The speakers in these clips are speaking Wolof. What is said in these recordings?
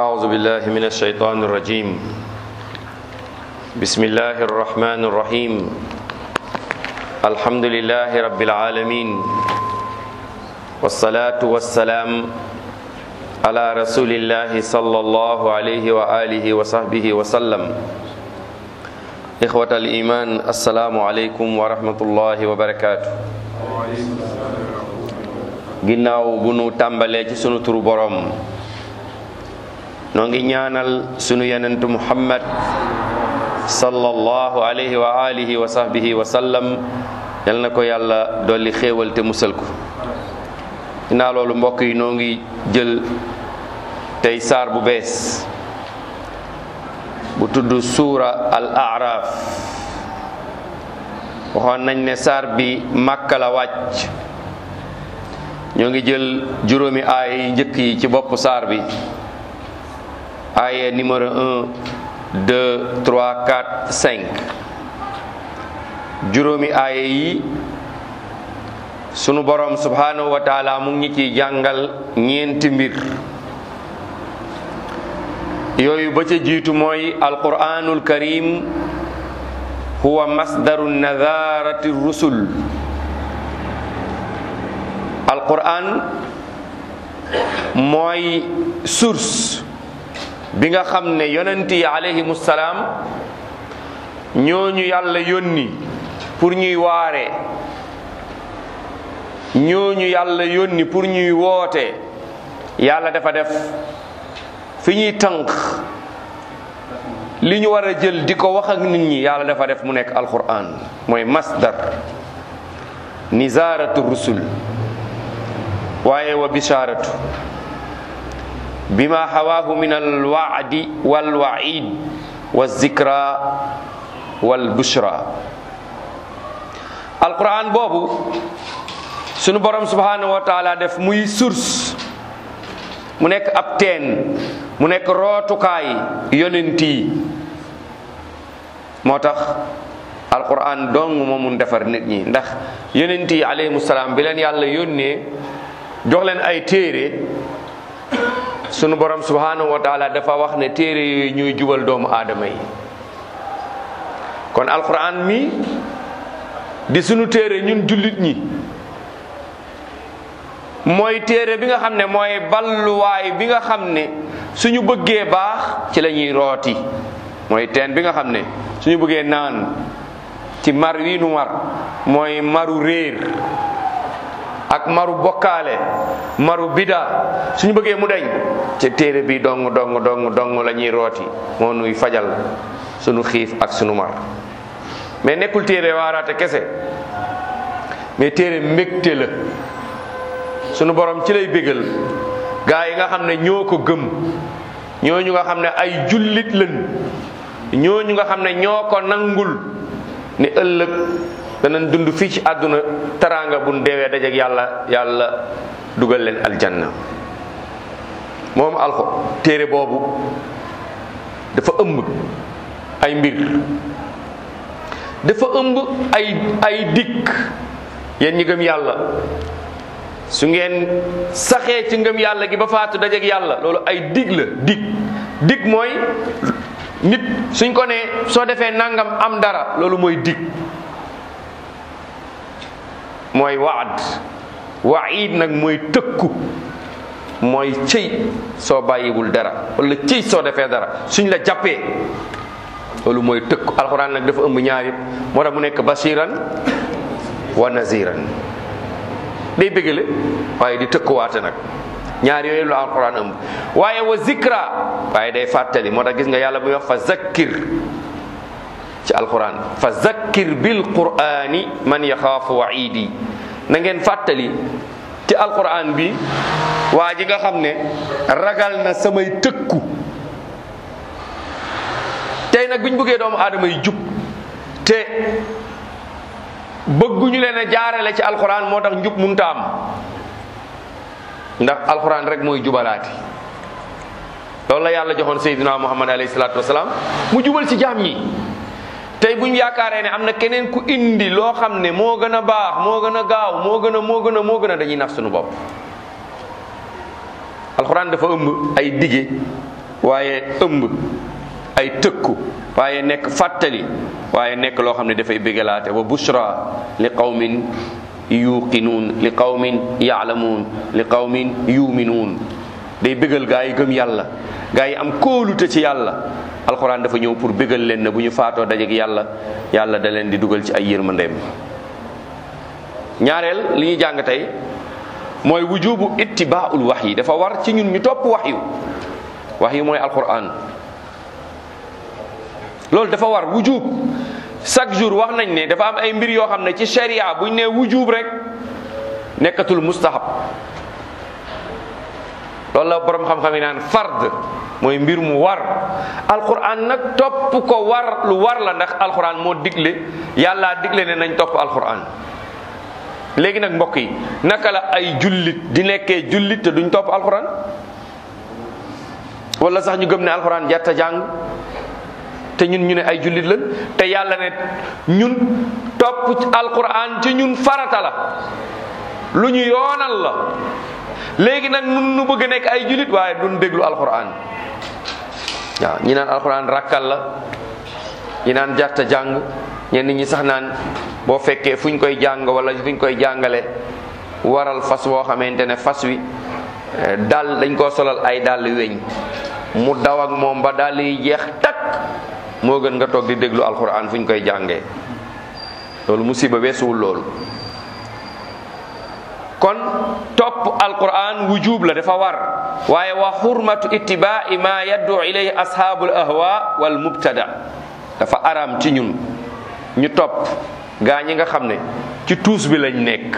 أعوذ بالله من الشيطان الرجيم بسم الله الرحمن الرحيم الحمد لله رب العالمين والصلاة والسلام على رسول الله صلى الله عليه وآله وصحبه وسلم إخوة الإيمان السلام عليكم ورحمة الله وبركاته ginnaaw bu nu tàmbalee ci sunu turu boroom noo ngi ñaanal sunu yenentu muhammad sallallahu alayhi wa alihi wa sahbihi wa sallam yal na ko yàlla dolli xéewal te musal ko ginnaaw loolu mbokk yi noo ngi jël tey saar bu bees bu tudd suura al araf waxoon nañ ne saar bi màkka la wàcc ñoo ngi jël juróomi aaya yi njëkk yi ci bopp saar bi aaya numéro 1 2 3 4 5 juróomi aaya yi sunu borom subhanahu wa taala mu ngi ci jàngal ñeenti mbir yooyu ba ca jiitu mooy alquranul karim huwa masdaru nadarati rusul alquran mooy source bi nga xam ne yonent yi alayhimu salaam ñooñu yàlla yónni pour ñuy waare ñooñu yàlla yónni pour ñuy woote yàlla dafa def fi ñuy tànk li ñu war a jël di ko wax ak nit ñi yàlla dafa def mu nekk alquran mooy masdar nizaratu rusul waaye wa bisharatu bima hawaahu min alwaadi walwaid walzikra walbushra alquran boobu sunu borom subhanahu wa taala def muy source mu nekk ab teen mu nekk rootukaay yonent yi moo tax alquran dong moo mun defar nit ñi ndax yonent yi alayhimu salaam bi leen yàlla yónnee jox leen ay téere sunu borom subhanahu wa taala dafa wax ne téere yooyu ñuy jubal doomu aadama yi kon alquran mi di sunu téere ñun jullit ñi mooy téere bi nga xam ne mooy balluwaay bi nga xam ne suñu bëggee baax ci la ñuy rooti mooy teen bi nga xam ne suñu bëggee naan ci mar wi nu mar mooy maru réer ak maru bokkaale maru bida suñu bëggee mu deñ ci téere bi dong dong dong dong la ñuy rooti moo nuy fajal suñu xiif ak suñu mar mais nekkul téere waaraate kese mais téere mbégte la suñu borom ci lay bégal gaa yi nga xam ne ñoo ko gëm ñooñu nga xam ne ay jullit lañ ñooñu nga xam ne ñoo ko nangul ne ëllëg danañ dund fii ci àdduna teraanga bu ñu deewee dajeek yàlla yàlla dugal leen aljanna moom alxo téere boobu dafa ëmb ay mbir dafa ëmb ay ay dikk yéen ñi gëm yàlla su ngeen saxee ci ngëm yàlla gi ba faatu dajeek yàlla loolu ay dig la dig dig mooy nit suñ ko nee soo defee nangam am dara loolu mooy dig mooy waad waid nag mooy tëkku mooy cëy soo bàyyiwul dara wala cëy soo defee dara suñ la jàppee loolu mooy tëkku alxuraan nag dafa ëmb ñaar yëpp moo tax mu nekk bashiran wa naziran day bëggale waaye di tëkkuwaate nag ñaar yooyu la alxuraan ëmb waaye wa zikra waaye day fàttali moo tax gis nga yàlla buy wax fa zakkir ci alquran fa zakkir bil qurani man yaxaafu waidi na ngeen fàttali ci alquran bi waa ji nga xam ne ragal na samay tëkku tey nag bi ñu bëggee doomu aadama yi jub te bëgguñu leen a jaarale ci alquran moo tax njub munta am ndax alquran rek mooy jubalaati loolu la yàlla joxoon sayyidina muhammad alayhi salaatu wasalaam mu jubal ci jaam ñi tey bu ñu yaakaaree ne am na keneen ku indi loo xam ne moo gën a baax moo gën a gaaw moo gën a moo gën a moo gën a dañuy nax suñu bopp alxuraan dafa ëmb ay dige waaye ëmb ay tëkku waaye nekk fàttali waaye nekk loo xam ne dafay bégalaate wa bushra li qawmin yuqinuun li qawmin yaalamuun li qawmin yuminuun day bégal gaa yi gëm yàlla gaa yi am kóolute ci yàlla alxuraan dafa ñëw pour bégal leen ne bu ñu faatoo dajeek yàlla yàlla da leen di dugal ci ay yërmandeem ñaareel li ñuy jàng tey mooy wujubu ittibaaul wax yi dafa war ci ñun ñu topp wax yu wax yi mooy alxuraan loolu dafa war wujub chaque jour wax nañ ne dafa am ay mbir yoo xam ne ci sharia buñ ne wujub rek nekkatul mustahab loolu la borom xam-xam yi naan fard mooy mbir mu war alquran nag topp ko war lu war la ndax alquran moo digle yàlla digle ne nañ topp alquran léegi nag mbokk yi naka la ay jullit di nekkee jullit te duñ topp alquran wala sax ñu gëm ne alquran jarta jàng te ñun ñu ne ay jullit lañ te yàlla ne ñun topp alquran ci ñun farata la lu ñu yoonal la léegi nag nun nu bëgg nekk ay jullit waaye duñ déglu alquran waaw ñi naan alquran rakkal la ñi naan jarta jàng ñenn ñi sax naan boo fekkee fu ñu koy jàng wala fu ñu koy jàngale waral fas woo xamante ne fas wi dal dañ koo solal ay dàll weñ mu daw ak moom ba dàll yi jeex takk moo gën nga toog di déglu alquran fu ñu koy jàngee loolu musiba weesuwul loolu kon topp alquran wujub la dafa war waaye wa xurmatu ittibaai ma yaddu ilayhi ashaabul ahwa wal mubtada dafa aram ci ñun ñu topp gaa ñi nga xam ne ci tuus bi lañ nekk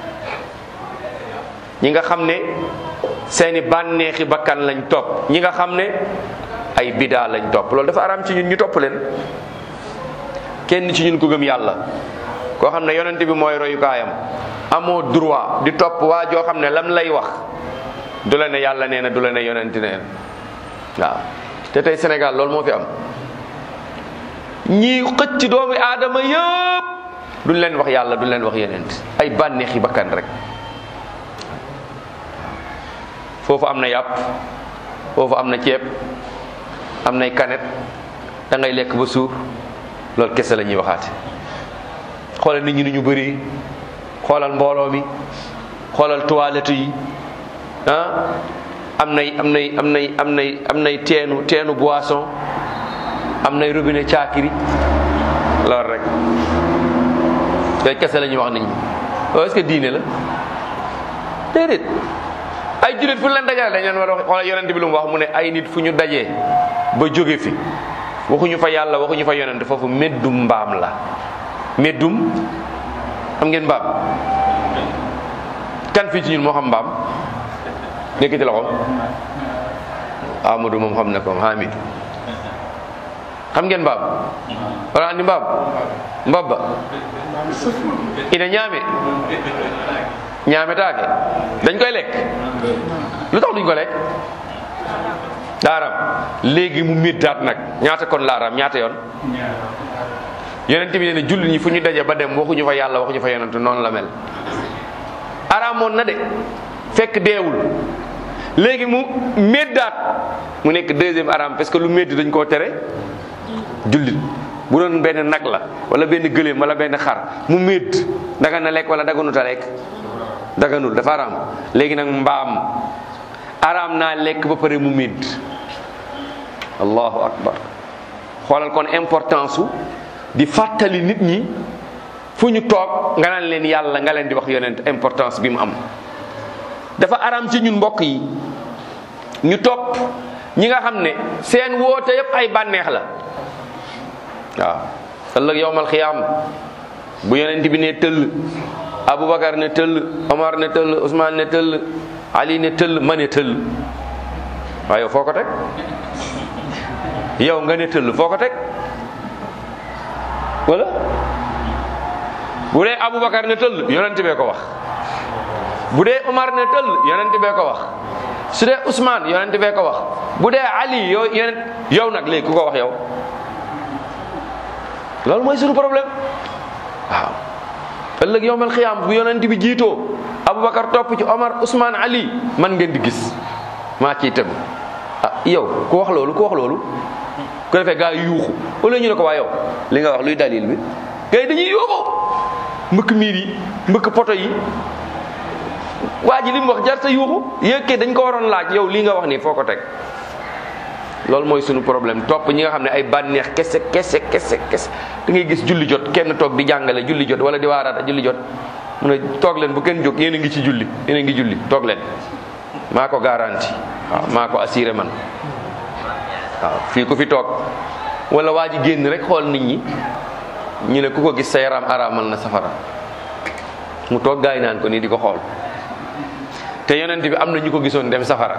ñi nga xam ne seeni bànneexi bakkan lañ topp ñi nga xam ne ay bidaa lañ topp loolu dafa aram ci ñun ñu topp leen kenn ci ñun ko gëm yàlla koo xam ne yonent bi mooy royukaayam amoo droit di topp waa joo xam ne lam lay wax du la ne yàlla nee na du la ne yonent nee na waaw te tey Sénégal loolu moo fi am ñii xëcc doomu aadama yëpp duñ leen wax yàlla duñ leen wax yonent ay bànneexi bakkan rek foofu am na yàpp foofu am na ceeb am nay kanet da ngay lekk ba suur loolu kese la ñuy waxaate xoolal nit ñi ni ñu bëri xoolal mbooloo mi xoolal toilette yi ah am nay am nay am nay am nay am nay teenu teenu boisson am nay robinet caakiri loolu rek yooyu kese la ñuy wax nit ñi waaw est-ce que diine la déedéet ay jullit fu ñu leen dajale dañ leen war a wax xoolal yonent bi lu mu wax mu ne ay nit fu ñu dajee ba jóge fi waxuñu fa yàlla waxuñu fa yonent foofu meddum mbaam la meddum xam ngeen mbaam kan fii ci ñun moo xam mbaam nekkiti loxo Amadou moom xam ne ko Hamid xam ngeen mbaam wala andi mbaam mbabba ina ñaame ñaame taake dañ koy lekk lu tax duñ ko lekk laaram léegi mu méddaat nag ñaata kon laaram ñaata yoon yonent bi nee na jullit ñi fu ñu daje ba dem waxuñu fa yàlla waxuñu fa yonent noonu la mel araamoon na de fekk deewul léegi mu méddaat mu nekk deuxième araam parce que lu médd dañ koo tere jullit bu doon benn nag la wala benn gëléem wala benn xar mu médd daga na lekk wala daganut a lekk daganul dafa araam léegi nag mbaam araam naa lekk ba pare mu médd allahu akbar xoolal kon importance su di fàttali nit ñi fu ñu toog nga naan leen yàlla nga leen di wax yonent importance bi mu am dafa araam ci ñun mbokk yi ñu topp ñi nga xam ne seen woote yépp ay bànneex la waaw ëllëg yowmal xiyaam bu yonent bi ne tëll aboubacar ne tëll omar ne tëll ousmane ne tëll ali ne tëll ma ne tëll waaw yow foo ko teg yow nga ne tëll foo ko teg wala bu dee aboubacar ne tëll yonent bee ko wax bu dee omar ne tëll yonent bee ko wax su dee ousmane yonent bee ko wax bu dee ali yow yonent yow nag léegi ku ko wax yow loolu mooy suñu problème waaw ëllëg yowmal xiyaam bu yonent bi jiitoo aboubacar topp ci omar ousmane ali man ngeen di gis maa ciy tegu ah yow ku wax loolu ku wax loolu ku defee gaa yi yuuxu wala ñu ne ko waa yow li nga wax luy dalil bi gaa yi dañuy yuuxu mbëkk miir yi mbëkk poto yi waa ji li mu wax jar sa yuuxu yëkkee dañ ko waroon laaj yow lii nga wax nii foo ko teg loolu mooy sunu problème topp ñi nga xam ne ay bànneex kese kese kese kese da ngay gis julli jot kenn toog di jàngale julli jot wala di waaraata julli jot mu ne toog leen bu kenn jóg yéen a ngi ci julli yéen a ngi julli toog leen maa ko garanti waaw maa ko assuré man waaw fii ku fi toog wala waa ji génn rek xool nit ñi ñu ne ku ko gis sa yaram araamal na safara mu toog gaay naan ko nii di ko xool te yonent bi am na ñu ko gisoon dem safara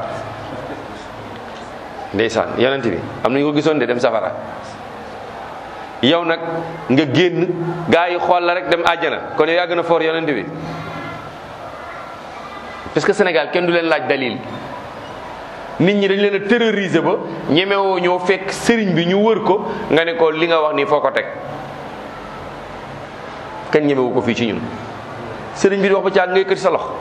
ndeysaan yonent bi am na ñu ko gisoon de dem safara yow nag nga génn gaa yi xool la rek dem àjjana kon yow yaa gën a foor yonent bi parce que Sénégal kenn du leen laaj dalil nit ñi dañ leen a terroriser ba ñemewoo ñoo fekk sëriñ bi ñu wër ko nga ne ko li nga wax nii foo ko teg kenn ñemewu ko fii ci ñun sëriñ bi di wax ba caag ngay kër sa lox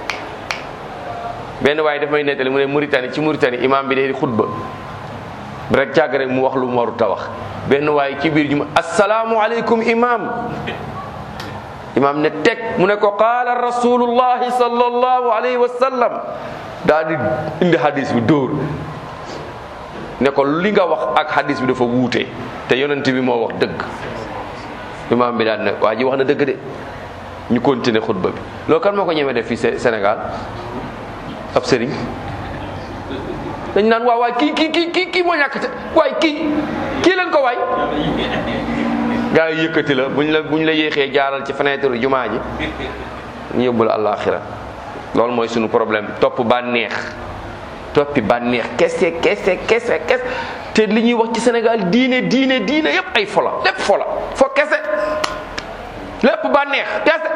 benn waaye daf may nettali mu ne Mauritanie ci Mauritanie imam bi day xutba rek càgg rek mu wax lu mu warut a wax benn waaye ci biir ñu ma asalaamualeykum imam imam ne teg mu ne ko qaala rasulullahi sallallahu alayhi wa sallam daal di indi hadis bi dóor ne ko li nga wax ak hadis bi dafa wuute te yonent bi moo wax dëgg imam bi daal ne waa ji wax na dëgg de ñu continuer xutba bi loolu kan moo ko ñemee def fii Sénégal ab sëriñ dañ naan waaw waay kii kii kii kii kii moo ñàkk te waay kii kii leen ko waay gaa yi yëkkati la buñ la buñ la yéexee jaaral ci fenêtre jumaa ji ñu yóbbu la àllaaxira loolu mooy sunu problème topp bànneex toppi bànneex kese kese kese kese te li ñuy wax ci Sénégal diine diine diine yépp ay fola lépp fola fo kese lépp bànneex kese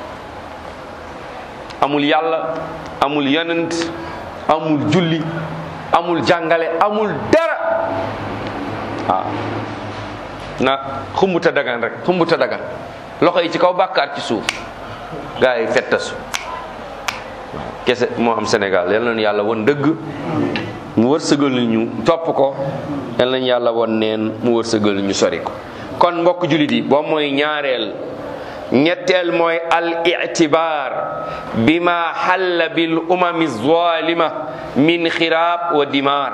amul yàlla amul yonent amul julli amul jàngale amul dara waaw na xumbuta dagan rek xumbuta dagan loxo yi ci kaw bàkkaar ci suuf gaa yi fettasu waaw kese moo am Sénégal yal nañu yàlla won dëgg mu wërsëgal ñu topp ko yal nañu yàlla won neen mu wërsëgal ñu sori ko kon mbokk jullit yi boo mooy ñaareel ñetteel mooy al itibaar bima xalla bil umami zalima min xiraab wa dimaar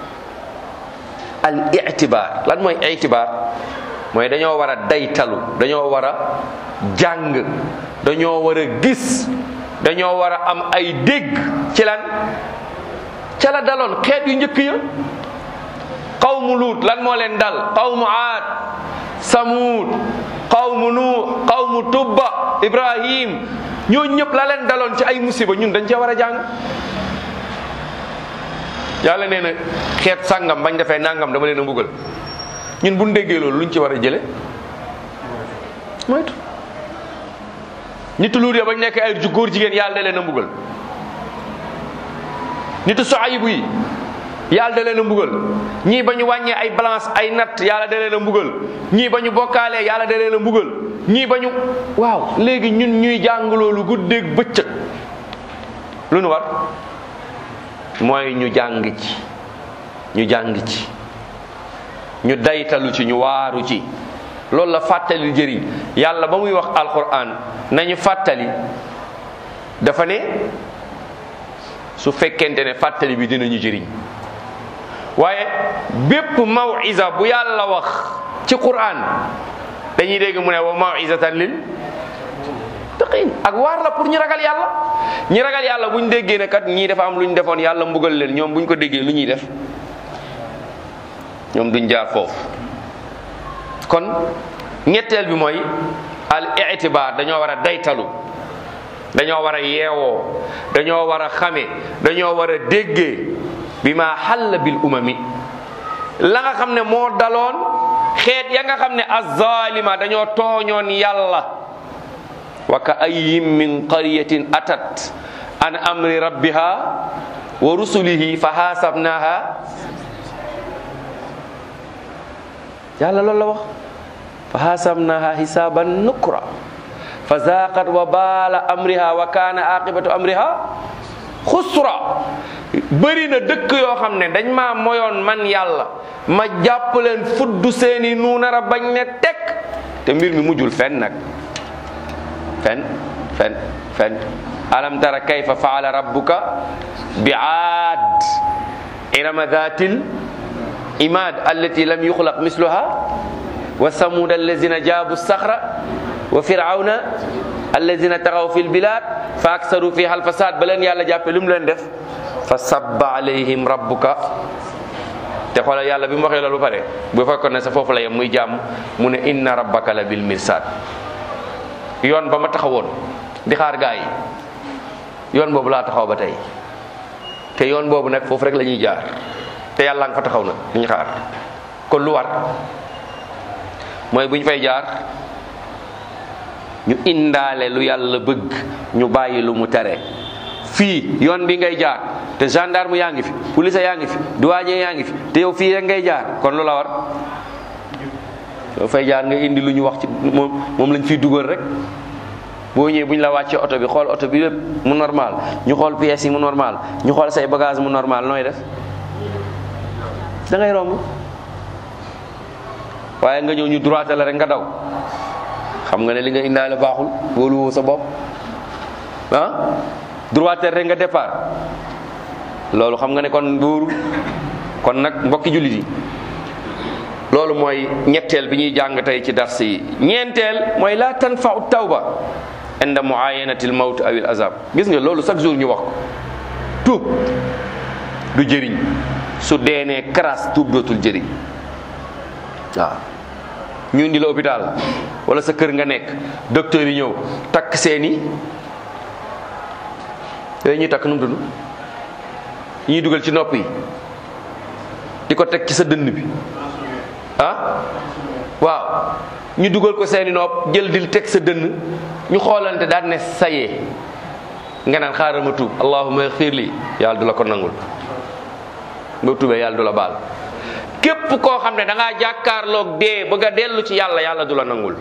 al itibaar lan mooy itibaar mooy dañoo war a daytalu dañoo war a jàng dañoo war a gis dañoo war a am ay dégg ci lan ca la daloon xeet yu njëkk ya qawmu luut lan moo leen dal qawmu aad samuud qawmu nuux qawmu tubba ibrahim ñoo ñëpp la leen daloon ci ay musiba ñun dañ cee war a jàng yàlla nee na xeet sàngam bañ defee nangam dama leen a mbugal ñun bu ñu déggee loolu luñ ci war a jële moytu nitu luut ya bañ nekk ay ju góor jigéen yàlla da leen a mbugal nitu soayibu yi yàlla da leen a mbugal ñii ba ñu wàññee ay balance ay natt yàlla da leen a mbugal ñii ba ñu bokkaalee yàlla da leen a mbugal ñii ba ñu waaw léegi ñun ñuy jàng loolu guddeeg bëccëg lu nu war mooy ñu jàng ci ñu jàng ci ñu daytalu ci ñu waaru ci loolu la fàttali jëriñ yàlla ba muy wax alquran nañu fàttali dafa ne su fekkente ne fàttali bi dinañu jëriñ waaye bépp mawisa bu yàlla wax ci quran dañuy dégg mu ne wa mawizatan lil taqin ak waar la pour ñu ragal yàlla ñi ragal yàlla bu ñu déggee ne kat ñii dafa am lu ñu defoon yàlla mbugal leen ñoom bu ñu ko déggee lu ñuy def ñoom duñ jaar foofu kon ñetteel bi mooy al itibaar dañoo war a daytalu dañoo war a yeewoo dañoo war a xame dañoo war a déggee bi ma xalla bil umami la nga xam ne moo daloon xeet ya nga xam ne azzalima dañoo tooñoon yàlla wa ka ayyin min qaryatin atat an amri rabbiha wa rusulihi fa hasabnaha yàlla loolu la wax fa hasabnaha hisaban nukra fa zaqat wa bala amriha wa kana aqibatu amriha xusra bëri na dëkk yoo xam ne dañ maa moyoon man yàlla ma jàpp leen fudd seeni nuunara bañ ne tekk te mbir mi mujjul fen nag fen fen fen alam tara kayfa faala rabbuka bi aad irama dhatil imad allati lam yuxlaq misluha wa samud allazina jaabu saxra wa firawna allazina taxaw fi lbilad fa aksaru fiha alfasad ba leen yàlla jàppe lu mu leen def fa sabba alayhim rabbuka te xoolal yàlla bi mu waxee loolu ba pare bu fekkoon ne sa foofu la yem muy jàmm mu ne inna rabbaka la bil mirsad yoon ba ma taxawoon di xaar gaa yi yoon boobu laa taxaw ba tey te yoon boobu nag foofu rek la ñuy jaar te yàlla nga fa taxaw nag di ñu xaar kon lu war mooy bu ñu fay jaar ñu indaale lu yàlla bëgg ñu bàyyi lu mu tere fii yoon bi ngay jaar te gendarme yaa ngi fi police yaa ngi fi douanier yaa ngi fi te yow fii rek ngay jaar kon lu la war yow fay jaar nga indi lu ñu wax ci moom moom lañ fiy dugal rek boo ñëwee bu ñu la wàccee oto bi xool oto bi lépp mu normal ñu xool pièces yi mu normal ñu xool say bagage mu normal nooy def da ngay romb waaye nga ñëw ñu droité la rek nga daw xam nga ne li nga indaale baaxul wóolu woo sa bopp ah droité rek nga départ loolu xam nga ne kon wóoru kon nag mbokki jullit yi loolu mooy ñetteel bi ñuy jàng tey ci dars yi ñeenteel mooy la tanfau tawba inda muayanati lmawt aw il azab gis nga loolu chaque jour ñu wax ko tuub du jëriñ su deenee karaas tuub dootul jëriñ waaw ñu indi la hôpital wala sa kër nga nekk docteur yi ñëw takk seeni yooyu ñuy takk nu mu tudd ñuy dugal ci nopp yi di ko teg ci sa dënn bi ah waaw ñu dugal ko seeni nopp jël dil teg sa dënn ñu xoolante daal ne sayee nga naan xaaral ma tuub allahumma xfir li yàlla du la ko nangul nga tuubee yàlla du la baal képp koo xam ne da ngaa jàkkaarloog dee bëgg a dellu ci yàlla yàlla du la nangul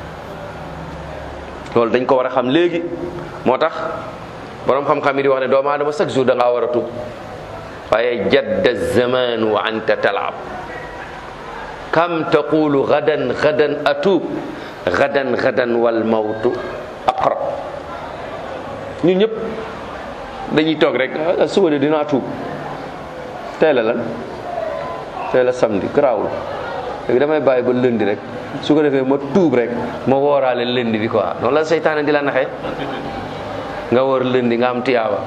loolu dañ ko war a xam léegi moo tax borom xam-xam yi di wax ne doomu aadama chaque jour da ngaa war a tuub waaye jadda zamanu wa anta talaab kam taqulu gadan gadan atuub gadan gadan wal mawtu aqrab ñun ñëpp dañuy toog rek suba de dinaa tuub tey la lan tey la samedi garaawul léegi damay bàyyi ba lëndi rek su ko defee ma tuub rek ma wooraale lëndi bi quoi noonu la seytaane di la naxee nga woor lëndi nga am tiyaaba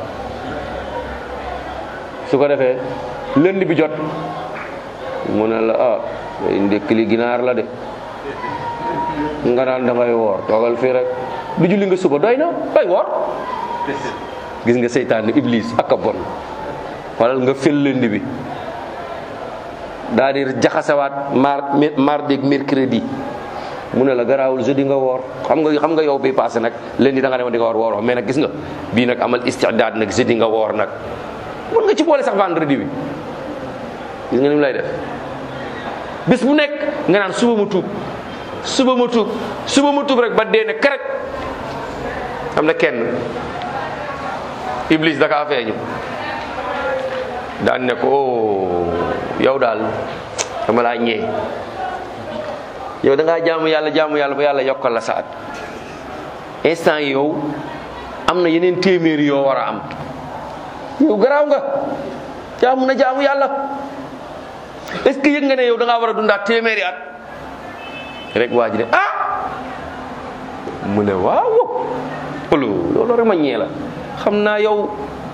su ko defee lënd bi jot mu ne la ah ndékk li ginaar la de nga naan da ngay woor toogal fii rek du julli nga suba doy na bay woor gis nga seytaan ni iblis ak a bon xoolal nga fel lënd bi daal di jaxasewaat mar mardi ak mercredi mu ne la garaawul jeudi nga woor xam nga xam nga yow bi passé nag lundi da nga demoon di nga woor wooroo mais nag gis nga bii nag amal istidaad nag jeudi nga woor nag mën nga ci boole sax vendredi bi gis nga ni mu lay def bis bu nekk nga naan suba mu tuub suba mu tuub suba mu tuub rek ba dee ne karaj am na kenn iblis da kaa feeñu daan ne ko yow daal dama laa ñee yow da ngaa jaamu yàlla jaamu yàlla ba yàlla yokkal la saat instant yi yow am na yeneen téeméeri yoo war a am yow garaaw nga jaamu na jaamu yàlla est ce que yëg nga ne yow da ngaa war a dundaat téeméeri at rek waa ji ne ah mu ne waaw loolu loolu rek ma ñee la xam naa yow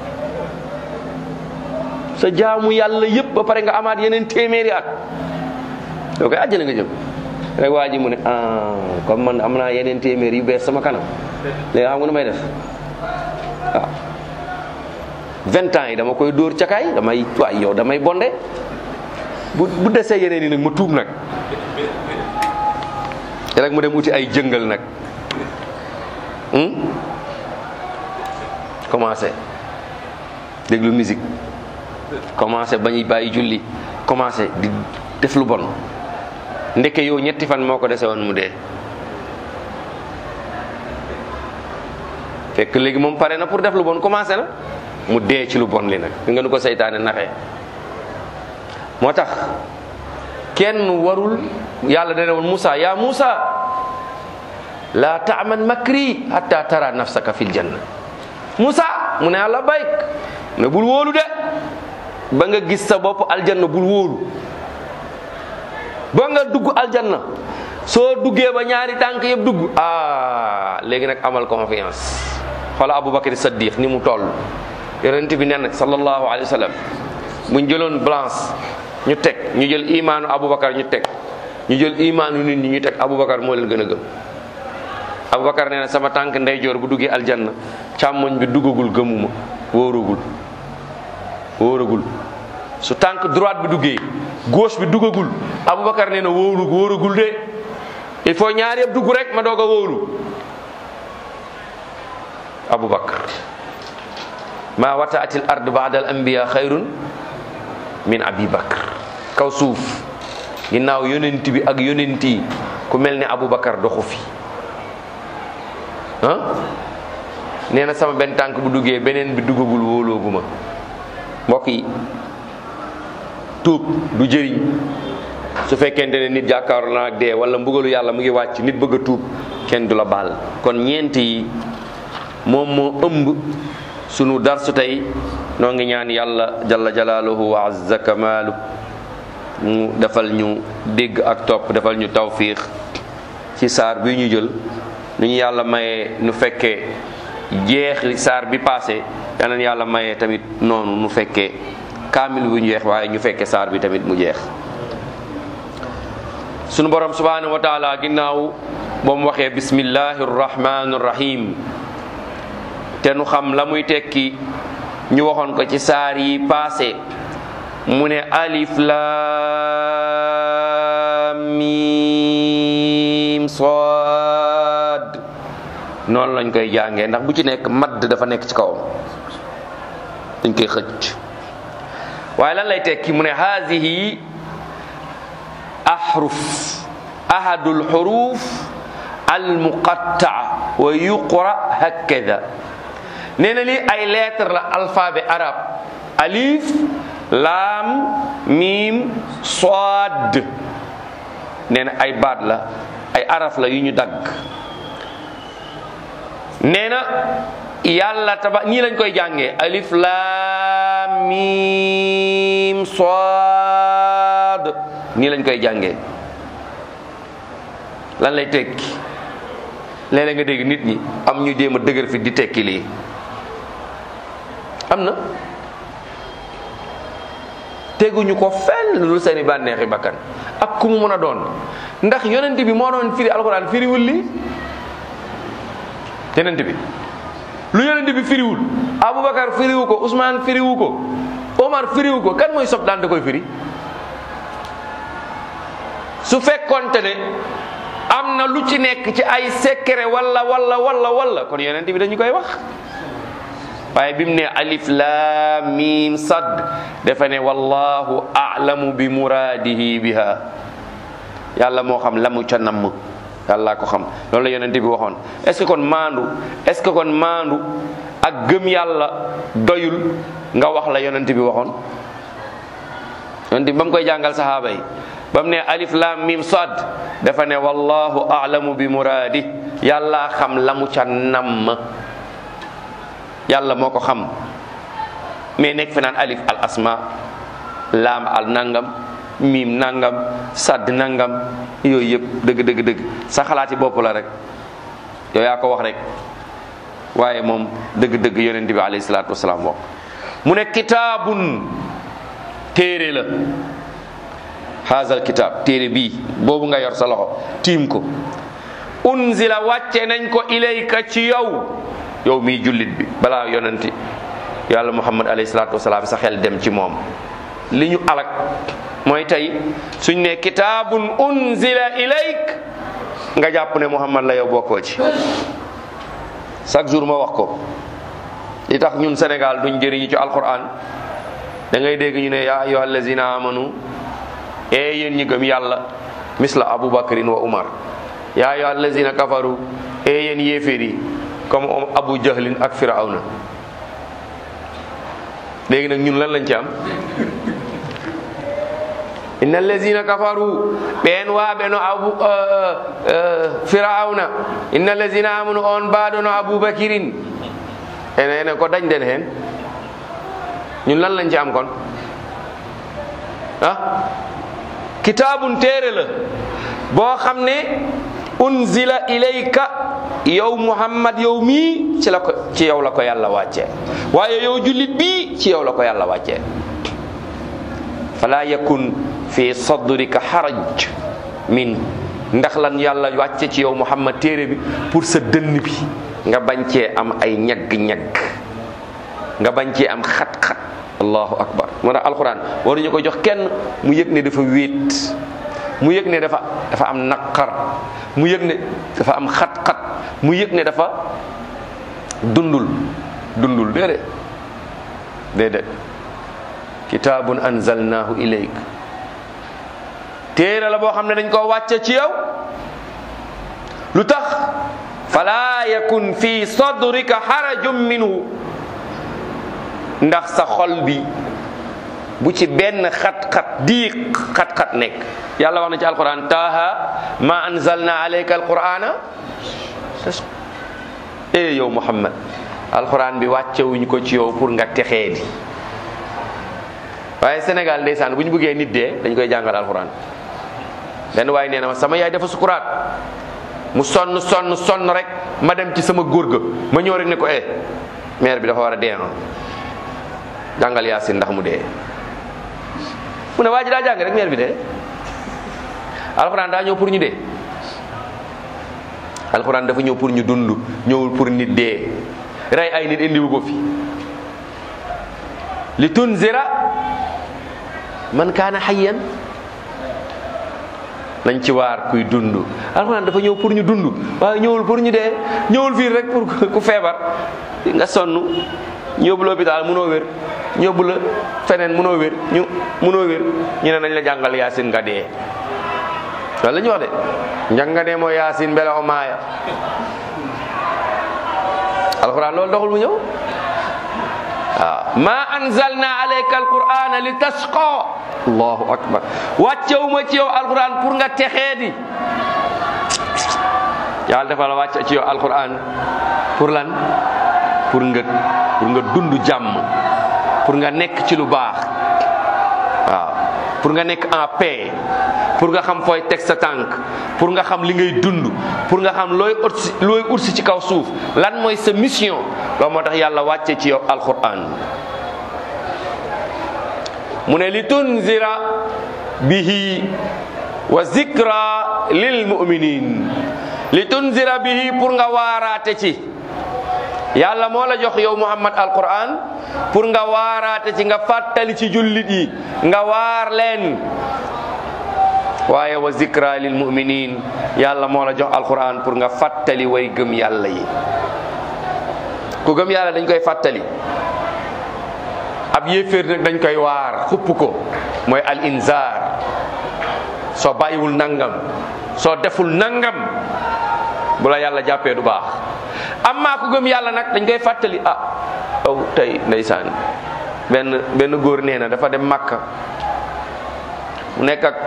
sa jaamu yàlla yëpp ba pare nga amaat yeneen téeméeri at yow koy àjjana nga jëm rek waa ji mu ne ah comme man am naa yeneen téeméer yu bees sama kanam léegi xam nga nu may def waaw vingt ans yi dama koy dóor cakaay damay waay yow damay bonde bu bu desee yeneen yi nag ma tuub nag rek mu dem uti ay jëngal nag commencé déglu musique commencé bañuy bàyyi julli commencé di def lu bon ndeke yow ñetti fan moo ko dese woon mu dee fekk léegi moom pare na pour def lu bon commencé na mu dee ci lu bon li nag nga nu ko seytaane naxee moo tax kenn warul yàlla dana woon Moussa yaa Moussa laa taaman makri hatta tara nafsaka fil janna Moussa mu ne yàlla bayk ne bul wóolu de ba nga gis sa bopp aljanna bul wóolu ba nga dugg aljanna soo duggee ba ñaari tànk yëpp dugg ah léegi nag amal confiance xoola Aboubacar Saddiq ni mu toll yonent bi nee na sallallahu alayhi wa sallam buñ jëloon balance ñu teg ñu jël imaanu Aboubacar ñu teg ñu jël imaanu nit ñi ñu teg Aboubacar moo leen gën a gëm Aboubacar nee na sama tànk ndeyjoor bu duggee aljanna càmmoñ bi duggagul gëmuma wóoragul wóoragul su tànk droite bi duggee gauche bi duggagul Aboubacar nee na wóoru wóoragul de il faut ñaar yëpp dugg rek ma doog a wóoru Aboubacar maa wataatil ard baada al anbiya xayrun min abi bakr kaw suuf ginnaaw yonent bi ak yonent yi ku mel ne Aboubacar doxu fi ah nee na sama benn tànk bu duggee beneen bi duggagul wóolooguma mbokk yi tuub du jëriñ su fekkente ne nit jàkkaaru na ak dee wala mbugalu yàlla mu ngi wàcc nit bëgg a tuub kenn du la baal kon ñeent yi moom moo ëmb sunu darsu tey noo ngi ñaan yàlla jalla jalaaluhu wa azza kamaalu mu defal ñu dégg ak topp defal ñu tawfiix ci saar bi ñu jël nu ñu yàlla mayee nu fekkee jeexi saar bi passé yal na yàlla mayee tamit noonu nu fekkee kaamil bu ñu jeex waaye ñu fekkee saar bi tamit mu jeex sunu borom subhanahu wa taala ginnaaw ba mu waxee bismillahi rahmani rahim te nu xam la muy tekki ñu waxoon ko ci saar yi passé mu ne alif lam mim sad noonu lañ koy jàngee ndax bu ci nekk madd dafa nekk ci kawam dañ koy xëcc waaye lan lay tekki mu ne haadihi ahruf ahadul xuruf almuqattaa wa yuqra hakada nee na lii ay lettre la alphabet arabe alif laam miim soad nee na ay baat la ay araf la yu ñu dagg nee na yàlla taba nii lañ koy jàngee alif laam miim soad nii lañ koy jàngee lan lay tekki léeg-léeg nga dégg nit ñi am ñu jéem a dëgër fi di tekki lii am na teguñu ko fenn lu seeni bànneexi bakkan ak ku mu mën a doon ndax yonent bi moo doon firi alxuraan firiwul lii yonent bi lu yonent bi firiwul Aboubacar firiwu ko Ousmane firiwu ko Omar firiwu ko kan mooy sob daan da koy firi su fekkonte ne am na lu ci nekk ci ay secret walla walla walla walla kon yonent bi dañu koy wax waaye bi mu ne alif laam miim sad dafa ne wallahu a'lamu bi muraadihi biha yàlla moo xam la mu ca namm yàlla ko xam loolu la yonent bi waxoon est-ce que kon maandu est-ce que kon maandu ak gëm yàlla doyul nga wax la yonent bi waxoon yonent bi ba mu koy jàngal sahaaba yi ba mu ne alif lam mim sad dafa ne wallahu a'lamu bi muraadi yàlla xam la mu ca namm yàlla moo ko xam mais nekk fi naan alif al asma laam al nangam miim nangam sadd nangam yooyu yëpp dëgg dëgg dëgg sa xalaati bopp la rek yow yaa ko wax rek waaye moom dëgg dëgg yonent bi alayhi salaatu wasalaam wax mu ne kitaabun téere la haazal kitaab téere bii boobu nga yor sa loxo tiim ko unzila wàcce nañ ko ilayka ci yow yow mii jullit bi balaa yonenti yàlla muhammad alayhi salaatu wasalaam sa xel dem ci moom li ñu alak mooy tey suñ ne kitaabun unzila ilayk nga jàpp ne muhammad la yow bokkoo ci chaque jour ma wax ko li tax ñun Sénégal duñ jëriñu ci alquran da ngay dégg ñu ne yaa ayyuha allazina amanu ee yéen ñi gëm yàlla misla abubakrin wa umar yaa ayyuha allazina kafaru ee yéen yéeféer yi comme abu jahlin ak firawna léegi nag ñun lan lañ ci am inna allazina kafaru ɓen waɓeno abu firauna inna allazina amanu on mbaɗono aboubakirin ene ene ko dañden hen ñun lan lañ ci am kon ah kitabun téere la boo xam ne unzila ilayka yow muhammad yow mii ci la ko ci yow la ko yàlla wàccee waaye yow jullit bii ci yow la ko yàlla wàccee fala yakun fi sadrika haraj min ndax lan yàlla wàcce ci yow muhammad téere bi pour sa dënn bi nga bañ cee am ay ñagg-ñagg nga bañ cee am xat-xat allahu akbar moo tax alquran waruñu ko jox kenn mu yëg ne dafa wéet mu yëg ne dafa dafa am naqar mu yëg ne dafa am xat-xat mu yëg ne dafa dundul dundul déedéet déedéet kitaabun anzalnahu ilayk téere la boo xam ne dañ koo wàcce ci yow lu tax fala yakun fi sadrika harajum minhu ndax sa xol bi bu ci benn xat-xat diiq xat-xat nekk yàlla wax na ci alquran taaha ma anzalna alayka alqurana e yow muhammad alquran bi wàccewuñ ko ci yow pour nga texee di waaye sénégal ndeysaan bu ñu bëggee nit dee dañ koy jàngal alquran benn waaye nee na ma sama yaay dafa sukuraat mu sonn sonn sonn rek ma dem ci sama góor ga ma ñëw rek ne ko eh mère bi dafa war a dee noonu jàngal yaasin ndax mu dee mu ne waa ji daa jàng rek mère bi dee alxuraan daa ñëw pour ñu dee alxuraan dafa ñëw pour ñu dund ñëwul pour nit dee rey ay nit indiwu ko fi li tunzira man kaana hayyan nañ ci waar kuy dund alxuraan dafa ñëw pour ñu dund waaye ñëwul pour ñu dee ñëwul fii rek pour ku feebar nga sonn ñu yóbbu la hôpital mënoo wér ñu yóbbu la feneen mënoo wér ñu mënoo wér ñu ne nañ la jàngal yaasin nga dee loolu la ñu wax de njàng nga dee mooy yaasin mbele o maaya alxuraan loolu doxul mu ñëw waaw ma anzalna alayka alqur'ana li tasqa allahu akbar wàccewuma ci yow alquran pour nga texee di yàlla dafa la wàcce ci yow alquran pour lan pour nga pour nga dund jàmm pour nga nekk ci lu baax waaw pour nga nekk en paix pour nga xam fooy teg sa tànk pour nga xam li ngay dund pour nga xam looy utsi looy utsi ci kaw suuf lan mooy sa mission loolu moo tax yàlla wàcce ci yow alquran mu ne li tunzira bihi wa zikra lil muminin li tunzira bihi pour nga waaraate ci yàlla moo la jox yow muhammad alquran pour nga waaraate ci nga fàttali ci jullit yi nga waar leen waaye wa zikra lil muminin yàlla moo la jox alquran pour nga fàttali way gëm yàlla yi ku gëm yàlla dañ koy fàttali ab yéeféer nag dañ koy waar xupp ko mooy al inzar soo bàyyiwul nangam soo deful nangam bu la yàlla jàppee du baax amma ku gëm yàlla nag dañ koy fàttali ah aw tey ndeysaan benn benn góor nee na dafa dem màkka mu nekk ak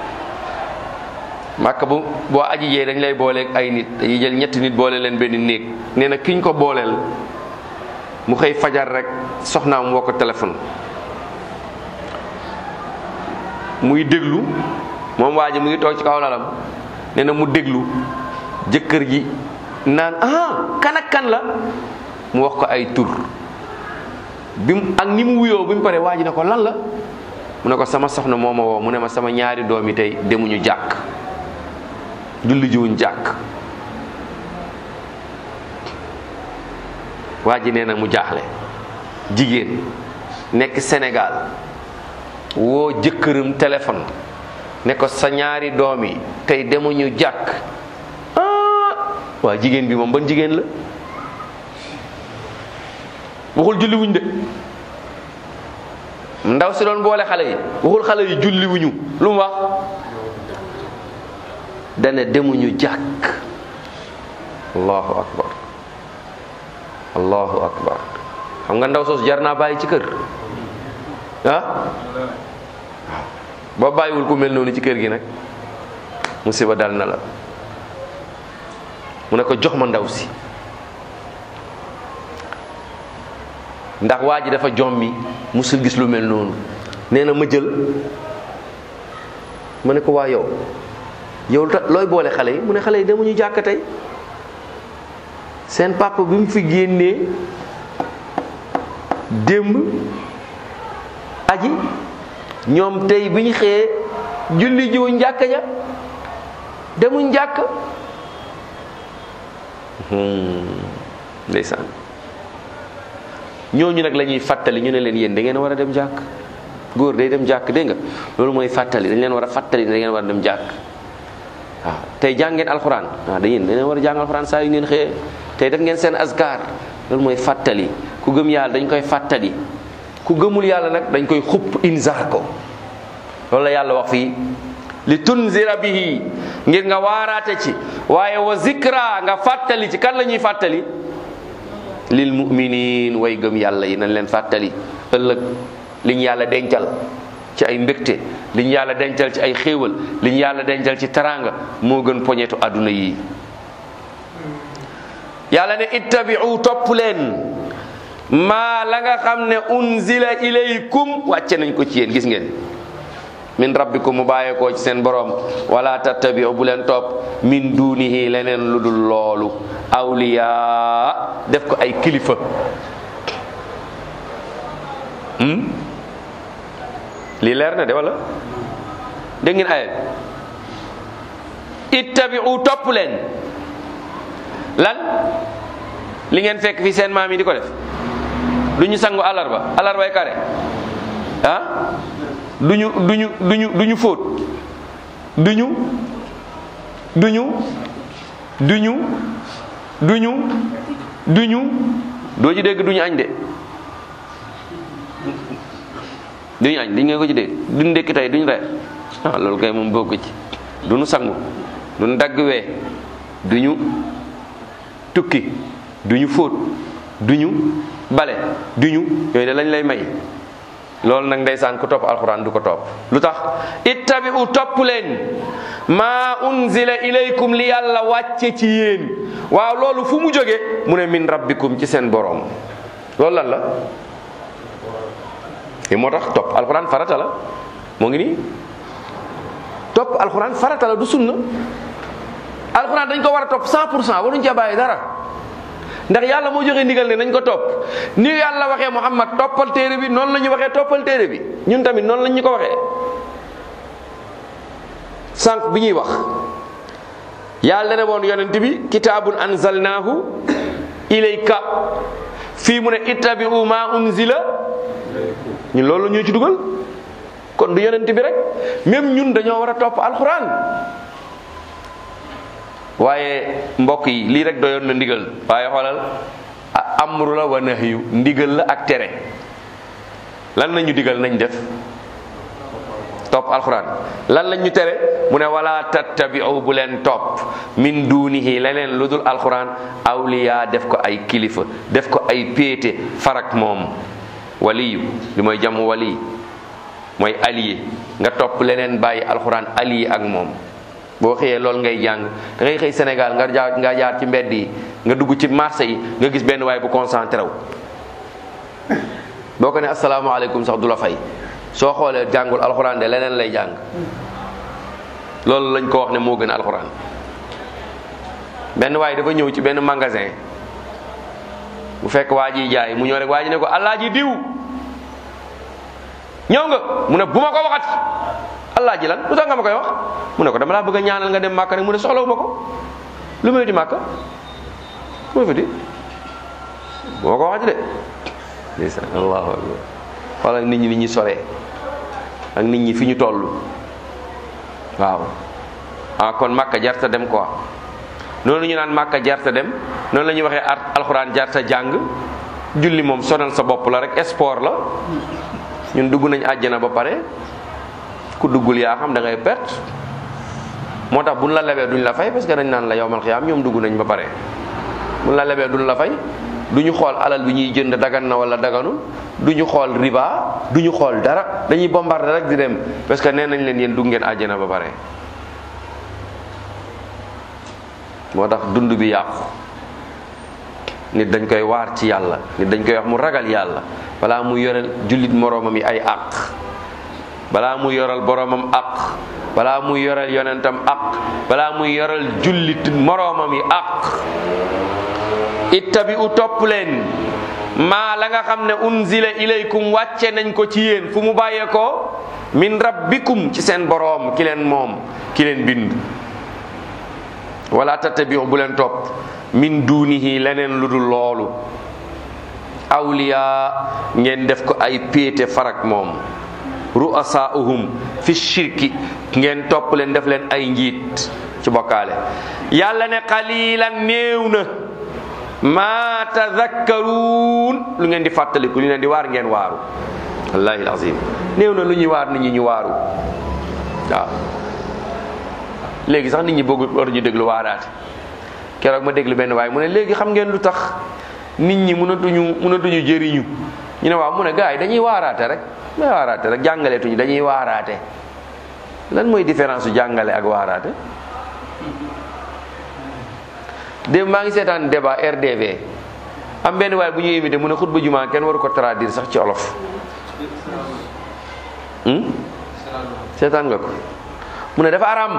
màkka bu boo aji jee dañ lay booleeg ay nit dañuy jël ñetti nit boole leen benn néeg nee na kiñ ko booleel mu xëy fajar rek soxnaam woo ko téléphone muy déglu moom waa ji mu ngi toog ci kaw lalam nee na mu déglu jëkkër ji naan ah kan ak kan la mu wax ko ay tur bi mu ak ni mu wuyoo bi mu paree waa ji ne ko lan la mu ne ko sama soxna moo ma woo mu ne ma sama ñaari doom yi tey demuñu jàkk julli jiwuñ jàkk waa ji nee na mu jaaxle jigéen nekk Sénégal woo jëkkëram téléphone ne ko sa ñaari doom yi tey demuñu jàkk ah waa jigéen bi moom ban jigéen la waxul julli wuñ de ndaw si doon boole xale yi waxul xale yi julli wuñu lu mu wax dane demuñu jàkk allahu akbar allahu akbar xam nga ndaw soos jar naa bàyyi ci kër ah boo bàyyiwul ku mel noonu ci kër gi nag musiba dal na la mu ne ko jox ma ndaw si ndax waa ji dafa jommi musul gis lu mel noonu nee na ma jël ma ne ko waa yow yow looy boole xale yi mu ne xale yi demuñu jàkk tey seen papa bi mu fi génnee démb aji ñoom tey bi ñu xëyee julli jiwu njàkk ja demuñ njàkk ndeysaan ñooñu nag la ñuy fàttali ñu ne leen yéen da ngeen war a dem jàkk góor day dem jàkk dégg nga loolu mooy fàttali dañ leen war a fàttali ne da ngeen war a dem jàkk waaw tey jàng ngeen alxuraan waaw da yéen da ngeen war a jàng alxuraan saa yu ngeen xëyee tey def ngeen seen askar loolu mooy fàttali ku gëm yàlla dañ koy fàttali ku gëmul yàlla nag dañ koy xupp inzar ko loolu la yàlla wax fii li tunzira bihi ngir nga waaraate ci waaye wa zikra nga fàttali ci kan la ñuy fàttali lil muminin way gëm yàlla yi nañ leen fàttali ëllëg liñ yàlla dencal ci ay mbégte liñ yàlla dencal ci ay xéewal liñ yàlla dencal ci taraanga moo gën poñetu àdduna yi yàlla ne ittabi'u topp leen maa la nga xam ne unzila ilaykum wàcce nañ ko ci yéen gis ngeen min rabbikum mu bàyyeekoo ci seen borom wala tattabi'u bu leen topp min dunihi leneen lu dul loolu awliya def ko ay kilifa lii leer na de wala dégg ngeen ayat ittabi'u topp leen lan li ngeen fekk fi seen maam yi di ko def du ñu sangu alarba alarbay kare ah duñu duñu duñu duñu fóot duñu duñu duñu duñu duñu doo ci dégg duñu añ de duñu añ di nga ko ci dégg duñu ndékki tey duñu reer ah loolu kay moom bokk ci duñu sangu duñu dagg wee duñu tukki duñu fóot duñu bale duñu yooyu de lañ lay may loolu nag ndeysaan ku topp alxuraan du ko topp lu tax ittabi'u topp leen maa unzila ilaykum li yàlla wàcce ci yéen waaw loolu fu mu jóge mu ne min rabbikum ci seen boroom loolu lan la li moo tax topp alxuraan farata la moo ngi nii topp alxuraan farata la du sunna alxuraan dañ ko war a topp 100 pour cent waruñ ca bàyyi dara ndax yàlla moo joxe ndigal ne nañ ko topp ni yàlla waxee Muhammad toppal téere bi noonu la ñu waxee toppal téere bi ñun tamit noonu lañ ñu ko waxee sànq bi ñuy wax yàlla ne woon yonent bi kitaabun anzalnaahu ilayka fii mu ne ittabi'u ma unzila ñun loolu la ñu ci dugal kon du yonent bi rek même ñun dañoo war a topp alxuraan waaye mbokk yi lii rek doyoon na ndigal waaye xoolal amru la wa nahyu ndigal la ak tere lan lañu digal nañ def topp alxuraan lan lañ ñu tere mu ne wala tattabi'u bu leen topp min dunihi leneen lu dul alxuraan awliya def ko ay kilifa def ko ay péete farak moom waliyu li mooy jamu wali mooy allié nga topp leneen bàyyi alxuraan allié ak moom boo xëyee loolu ngay jàng da ngay xëy Sénégal nga jaar nga jaar ci mbedd yi nga dugg ci marché yi nga gis benn waay bu concentré wu boo ko ne asalaamaaleykum sax du la fay soo xoolee jàngul alxuraan de leneen lay jàng loolu lañ ko wax ne moo gën alxuraan benn waay dafa ñëw ci benn magasin bu fekk waa ji jaay mu ñëw rek waa ji ne ko alaaji diw ñëw nga mu ne bu ma ko waxati alaaji lan lu tax nga ma koy wax mu ne ko dama laa bëgg a ñaanal nga dem màkka rek mu ne soxlawu ma ko lu may di màkka lu may fa di bu ma ko waxati de ndeysaan allahu akbar xoolal nit ñi ni ñuy soree ak nit ñi fi ñu toll waaw ah kon màkka jarta dem quoi noonu ñu naan màkka jarta dem noonu la ñuy waxee ar alxuraan jarta jàng julli moom sonal sa bopp la rek sport la ñun dugg nañ àjjana ba pare ku duggul yaa xam da ngay perte moo tax buñ la lebee duñ la fay parce que dañ naan la yowmal xiyaam ñoom dugg nañ ba pare buñ la lebee duñ la fay du ñu xool alal bi ñuy jënd dagan na wala daganul du ñu xool riba du ñu xool dara dañuy bombarder rek di dem parce que nee nañ leen yéen dugg ngeen àjjana ba pare moo tax dund bi yàqu nit dañ koy waar ci yàlla nit dañ koy wax mu ragal yàlla balaa mu yoral jullit moroomam yi ay àq balaa mu yoral boroomam àq balaa muy yoral yonentam àq balaa muy yoral jullit moroomam yi àq ittabi u topp leen maa la nga xam ne unzila ilaykum wàcce nañ ko ci yéen fu mu bàyyee ko min rabbikum ci seen boroom ki leen moom ki leen bind wala tattabiu bu leen topp min dunihi leneen lu dul loolu awliya ngeen def ko ay péete farak moom ru'asaahum fi shirki ngeen topp leen def leen ay njiit ci bokkaale yàlla ne qalilan néew na ma tadakkaruun lu ngeen di fàttaliku lu ngeen di waar ngeen waaru wallahi alazim néew na lu ñuy waar nit ñi ñu waaru waaw léegi sax nit ñi bëgg war ñu déglu waaraate keroog ma déglu benn waaye mu ne léegi xam ngeen lu tax nit ñi mënatuñu mënatuñu jëriñu ñu ne waaw mu ne gars yi dañuy waaraate rek may waaraate rek jàngaleetuñu dañuy waaraate lan mooy différence su jàngale ak waaraate démb maa ngi seetaan débat RDV am benn waaye bu ñu invité mu ne xutba jumaa kenn waru ko traduire sax ci olof seetaan nga ko mu ne dafa aram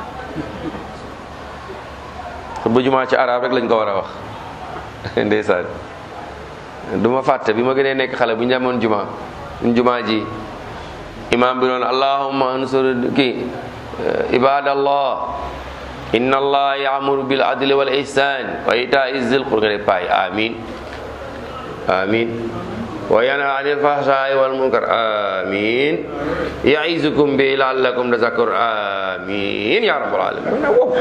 xutba jumaa ci arab rek lañ ko war a wax ndeysaan du ma fàtte bi ma gënee nekk xale bu ñu demoon juma juma ji imam bi noonu allahumma ansur kii ibadallah inna allah yaamuru bil adli wal ihsan wa itai zil qur nga ne paay amin amin wa yanha anil fahsai wal munkar amin yaizukum bi laallakum tazakkur amin ya rabbal alamin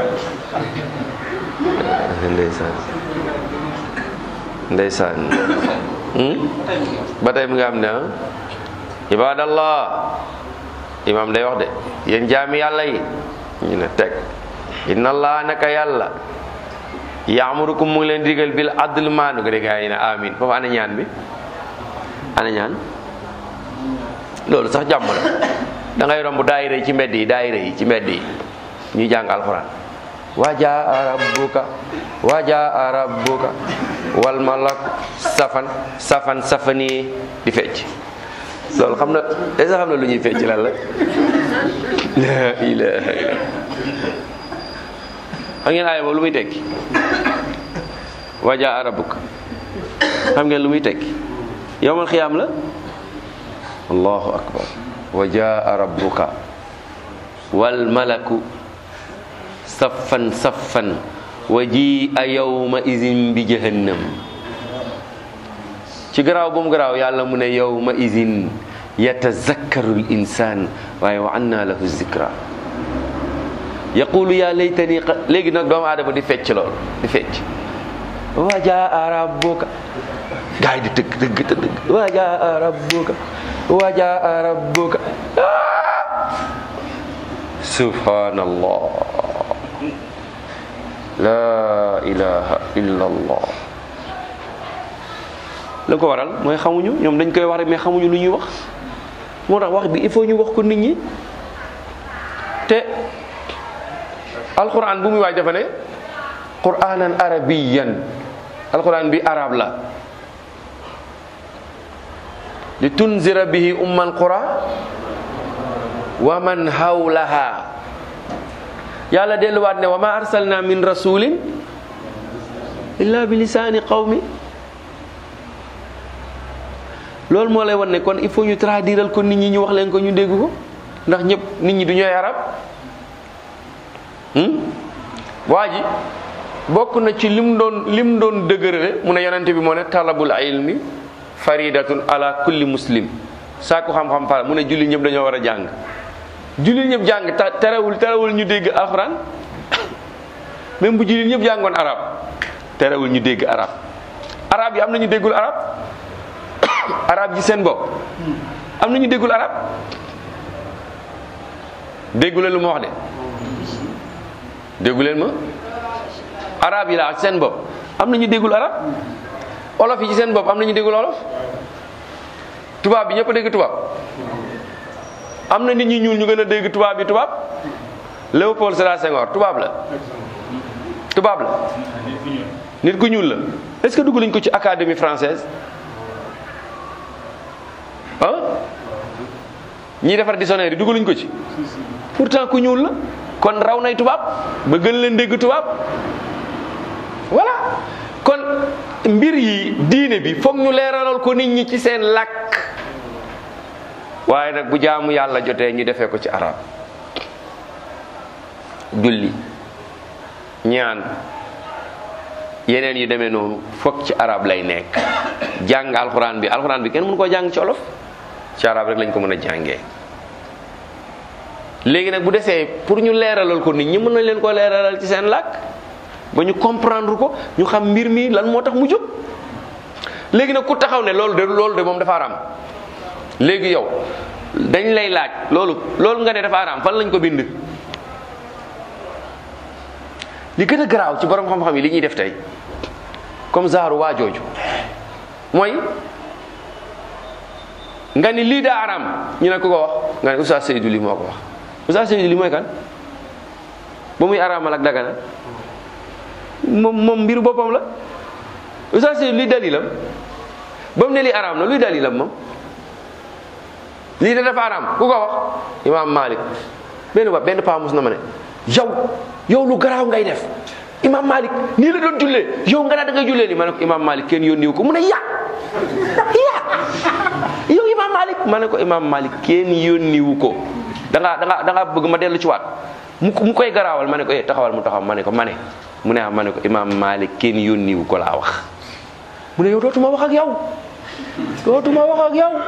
ndeysaan ndeysaan ba tey mu nga am ne ah ibadallah imam day wax de yéen jaami yàlla yi ñu ne teg inna allah naka yàlla yaamurukum mu ngi leen digal bil adl maanu nga dégg yi ne amin foofu ana ñaan bi ana ñaan loolu sax jàmm la da ngay romb daayira yi ci mbedd yi daayira yi ci mbedd yi ñuy jàng alxuraan wajaa rabbuka wajaa rabbuka wal malak safan safan safani di fecc loolu xam na est ce xam na lu ñuy fecc lan la la ilaha illa xam ngeen aaya boobu lu muy tekki wajaa rabbuka xam ngeen lu muy tekki yowmal xiyaam la allahu akbar wajaa rabbuka wal malaku saffan saffan wa ji a yawma izin bi jahannam ci garaaw bu mu garaaw yàlla mu ne yawma izin yatazakkaru l insan waaye wa anna lahu zikra yaqulu ya laytani léegi nag doomu aadama di fecc lool di fecc wa jaa rabbuka gaay di tëgg tëgg tëgg wa jaa rabbuka wa jaa rabbuka subhanallah la ilaha illa allah la ko waral mooy xamuñu ñoom dañ koy wax rek mais xamuñu lu ñuy wax moo tax wax bi il faut ñu wax ko nit ñi te alquran bu muy waaj dafa ne quranan arabiyan alquran bi arab la li tunzira bihi ummal qura wa man hawlaha yàlla delluwaat ne wa ma arsalna min rasulin illa bi lisaani qawmi loolu moo lay wan ne kon il faut ñu traduiral ko nit ñi ñu wax leen ko ñu dégg ko ndax ñëpp nit ñi du ñooy arab waa ji bokk na ci lim doon lim doon dëgërale mu ne yonente bi moo ne talabul ilmi faridatun ala kulli muslim saako xam-xam fara mu ne julli ñëpp dañoo war a jàng jullit ñëpp jàng ta terewul terewul ñu dégg alxuraan même bu jullit ñëpp jàngoon arab terewul ñu dégg arab arab yi am na ñu déggul arab arab ji seen bopp am na ñu déggul arab déggu leen lu ma wax de déggu leen ma arab yi laa ak seen bopp am na ñu déggul arab olof yi ci seen bopp am na ñu déggul olof tubaab bi ñëpp a dégg tubaab am na nit ñi ñuul ñu gën a dégg tubaab bi tubaab Léopold Sédar Senghor tubaab la tubaab la nit ku ñuul la est-ce que dugg nañ ko ci académie française ah ñiy defar dictionnaire yi dugg nañ ko ci pourtant ku ñuul la kon raw nay tubaab ba gën leen dégg tubaab voilà kon mbir yi diine bi foog ñu leeralal ko nit ñi ci seen làkk waaye nag bu jaamu yàlla jotee ñu defee ko ci arab julli ñaan yeneen yu demee noonu foog ci arab lay nekk jàng alxuraan bi alxuraan bi kenn mënu koo jàng ci olof ci arab rek lañ ko mën a jàngee léegi nag bu desee pour ñu leeralal ko nit ñi mën nañ leen koo leeralal ci seen làkk ba ñu comprendre ko ñu xam mbir mi lan moo tax mu jóg léegi nag ku taxaw ne loolu de loolu de moom dafa araam léegi yow dañ lay laaj loolu loolu nga ne dafa araam fan lañ ko bind li gën a garaaw ci borom xam-xam yi li ñuy def tey comme zaaru waa jooju mooy nga ni lii daa araam ñu ne ku ko wax nga ne Oustaz Seydou li moo ko wax Oustaz Seydou li mooy kan ba muy araamal ak dagana moom moom mbiru boppam la Oustaz Seydou luy dalilam ba mu ne lii araam na luy dalilam moom lii da dafa araam ku ko wax imaam Malik benn ba benn paa mus na ma ne yow yow lu garaaw ngay def imaam Malik nii la doon jullee yow nga naa da ngay jullee nii ma ne ko imaam Malik kenn yónniwu ko mu ne ya ya yow imaam Malik ma ne ko imaam Malik kenn yónniwu ko da ngaa da ngaa da ngaa bëgg ma dellu ci waat mu mu koy garaawal ma ne ko eh taxawal mu taxaw ma ne ko ma ne mu ne ah ma ne ko imaam Malik kenn yónniwu ko laa wax mu ne yow dootuma wax ak yow dootuma wax ak yow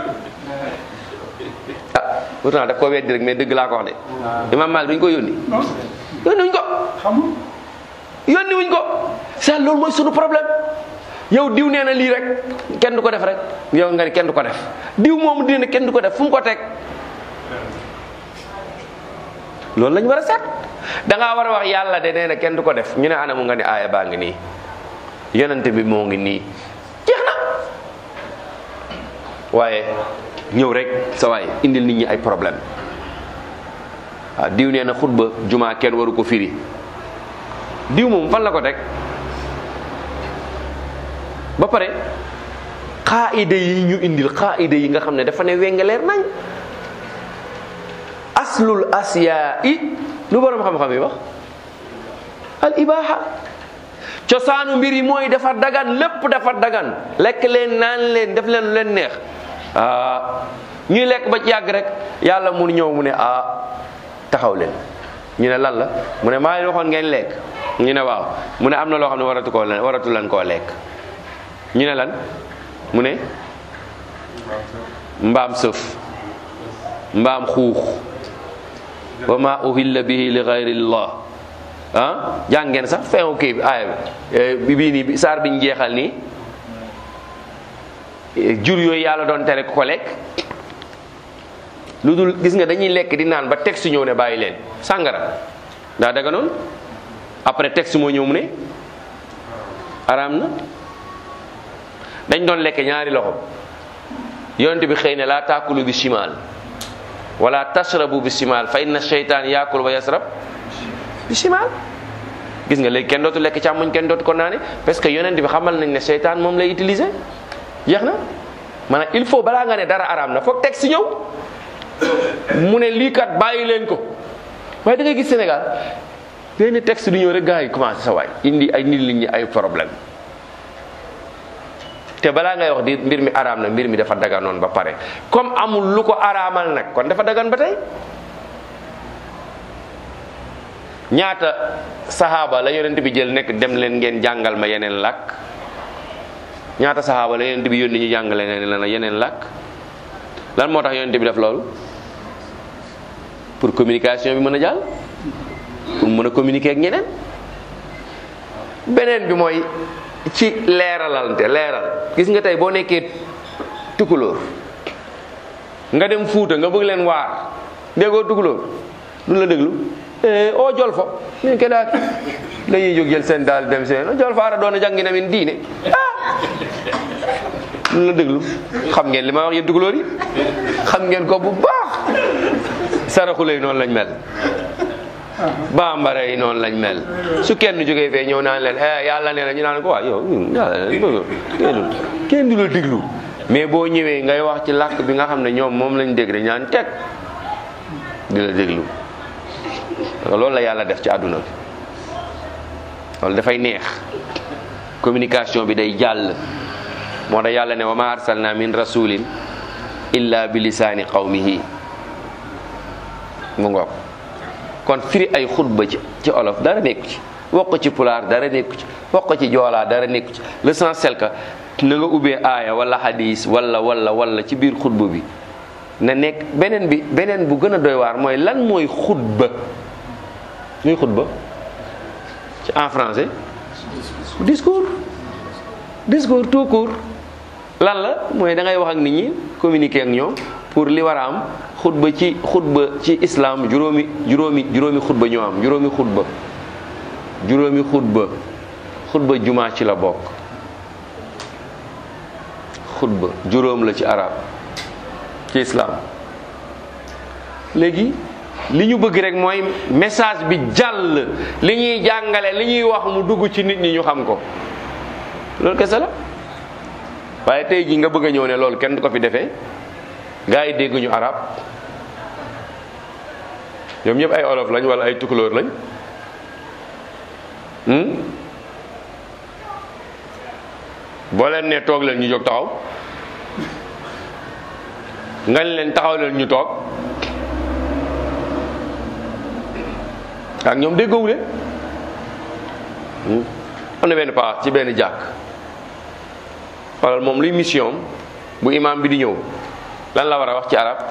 ah pourtant daf ko weddi rek mais dëgg laa ko wax de imaam Malik duñ ko yónni yónni wuñ ko yónni wuñ ko c'est loolu mooy sunu problème yow diw nee na lii rek kenn du ko def rek yow nga ne kenn du ko def diw moomu dina ne kenn du ko def fu mu ko teg loolu lañ war a seet da ngaa war a wax yàlla de nee na kenn du ko def ñu ne anamu nga ne aaya baa ngi nii yonente bi moo ngi nii jeex na waaye ñëw rek sa waay indil nit ñi ay problème waaw diw nee na xutba jumaa kenn waru ko firi diw moom fan la ko teg ba pare xaayida yi ñu indil xaayida yi nga xam ne dafa ne wengaleer nañ aslul asiyaa i lu borom xam-xam yi wax al ibaha cosaanu mbir yi mooy dafa dagan lépp dafa dagan lekk leen naan leen def leen lu leen neex ah ñuy lekk ba ci yàgg rek yàlla mun ñëw mu ne ah taxaw leen ñu ne lan la mu ne maa ngi waxoon ngeen lekk ñu ne waaw mu ne am na loo xam ne waratu koo leen waratu leen koo lekk ñu ne lan mu ne mbaam sëf mbaam xuux wa ma uhilla bihi li gayrillah ah jàngeen sax feewu kii bi aaya bi bii nii saar biñ jeexal nii jur yooyu yàlla doon tere ku ko lekk lu dul gis nga dañuy lekk di naan ba texte ñëw ne bàyyi leen sàngara daa daga noonu après texte moo ñëw mu ne araam na dañ doon lekk ñaari loxo yonent bi xëy ne laa taakulu bi shimal wala tashrabu bi shimal fa inna sheytaan yaakul wa yasrab bi shimal gis nga léegi kenn dootu lekk càmmoñ kenn dootu ko naane parce que yonent bi xamal nañ ne seytaan moom lay utiliser jeex na maanaam il faut balaa nga ne dara araam na foog texte ñëw mu ne lii kat bàyyi leen ko waaye da ngay gis Sénégal benn texte du ñëw rek gars yi commencé sa waay indi ay nit ñi ay problème te balaa ngay wax di mbir mi araam na mbir mi dafa daganoon ba pare comme amul lu ko araamal nag kon dafa dagan ba tey ñaata saxaaba la yonent bi jël nekk dem leen ngeen jàngal ma yeneen làkk ñaata saxaaba la yonent bi yónni ñu jàngale leen la yeneen làkk lan moo tax yonent bi def loolu pour communication bi mën a jàll pour mën a communiquer ak ñeneen beneen bi mooy ci leeralante leeral gis nga tey boo nekkee tukulóor nga dem fuuta nga bëgg leen waar déggoo tukulóor du la déglu o jol fo min keɗaki dañuy jóg jël seen daal dem seen o jol fa ara ɗon a jangina min diine ah lu la déglu xam ngeen li ma wax yéen tukulóor yi xam ngeen ko bu baax saraxule yi noonu lañ mel bambara yi noonu lañ mel su kenn jógee fee ñëw naan leen eh yàlla nee na ñu naan ko waa yow yàlla kenn kenn du la déglu mais boo ñëwee ngay wax ci làkk bi nga xam ne ñoom moom lañ dégg dañ naan teg di la déglu loolu la yàlla def ci àdduna bi loolu dafay neex communication bi day jàll moo tax yàlla ne wa ma arsalna min rasulin illa bi lisaani qawmihi mu ngoog kon firi ay xutba ci ci olof dara nekku ci wax ko ci pulaar dara nekku ci wax ko ci joolaa dara nekku ci l'essentiel que na nga ubbee aaya wala hadis wala wala wala ci biir xutba bi na nekk beneen bi beneen bu gën a doy waar mooy lan mooy xutba muy xutba ci en français discours discours tout court lan la mooy da ngay wax ak nit ñi communiquer ak ñoom pour li war a am xutba ci xutba ci islam juróomi juróomi juróomi xutba ñoo am juróomi xutba juróomi xutba xutba jumaa ci la bokk xutba juróom la ci arab ci islam léegi li ñu bëgg rek mooy message bi jàll li ñuy jàngale li ñuy wax mu dugg ci nit ñi ñu xam ko loolu kese la waaye tey jii nga bëgg a ñëw ne loolu kenn du ko fi defee gaa yi dégguñu arab ñoom ñëpp ay olof lañ wala ay tukulóor lañ boo leen ne toog leen ñu jóg taxaw nga leen taxaw leen ñu toog ak ñoom déggoowu leen am na benn paa ci benn jàkk xoolal moom luy mission bu imam bi di ñëw lan la war a wax ci arab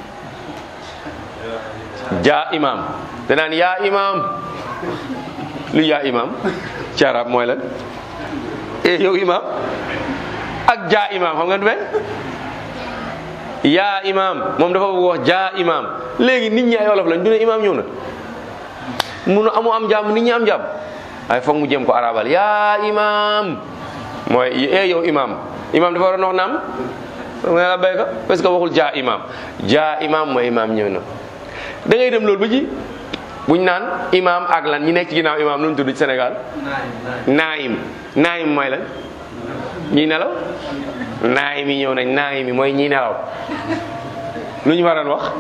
jaa imam danaan yaa imam lu yaa imam ci arab mooy lan e yow imam ak jaa imam xam nga du benn yaa imam moom dafa bëgg wax jaa imam léegi nit ñi ay wolof lañ du ne imam ñëw na munu amu am jàmm nit ñi am jàmm waaye foog mu jëm ko arabal yaa imam mooy e yow imam imam dafa war a wax naam nga la béyka parce que waxul jaa imam jaa imam mooy imam ñëw na da ngay dem loolu ba ci buñ naan imam ak lan ñi nekk ci ginnaaw imam lu ñu tudd ci Sénégal naayim naayim mooy lan ñi nelaw naayim yi ñëw nañ naayim yi mooy ñi nelaw lu ñu waroon wax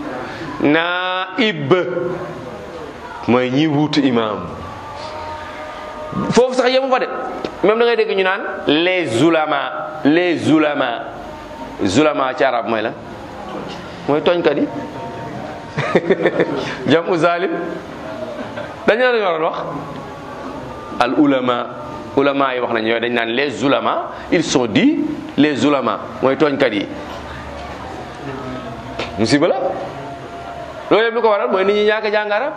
naib mooy ñi wuutu imam foofu sax yemu fa de même da ngay dégg ñu naan les ulama les ulama zulama ci arab mooy lan mooy tooñkat yi jamu zalim dañu la waroon wax al ulama ulama yi wax nañ yooyu dañ naan les ulama ils sont dits les ulama mooy tooñkat yi musiba la loolu yëpp lu ko waral mooy nit ñi ñàkk jàng arab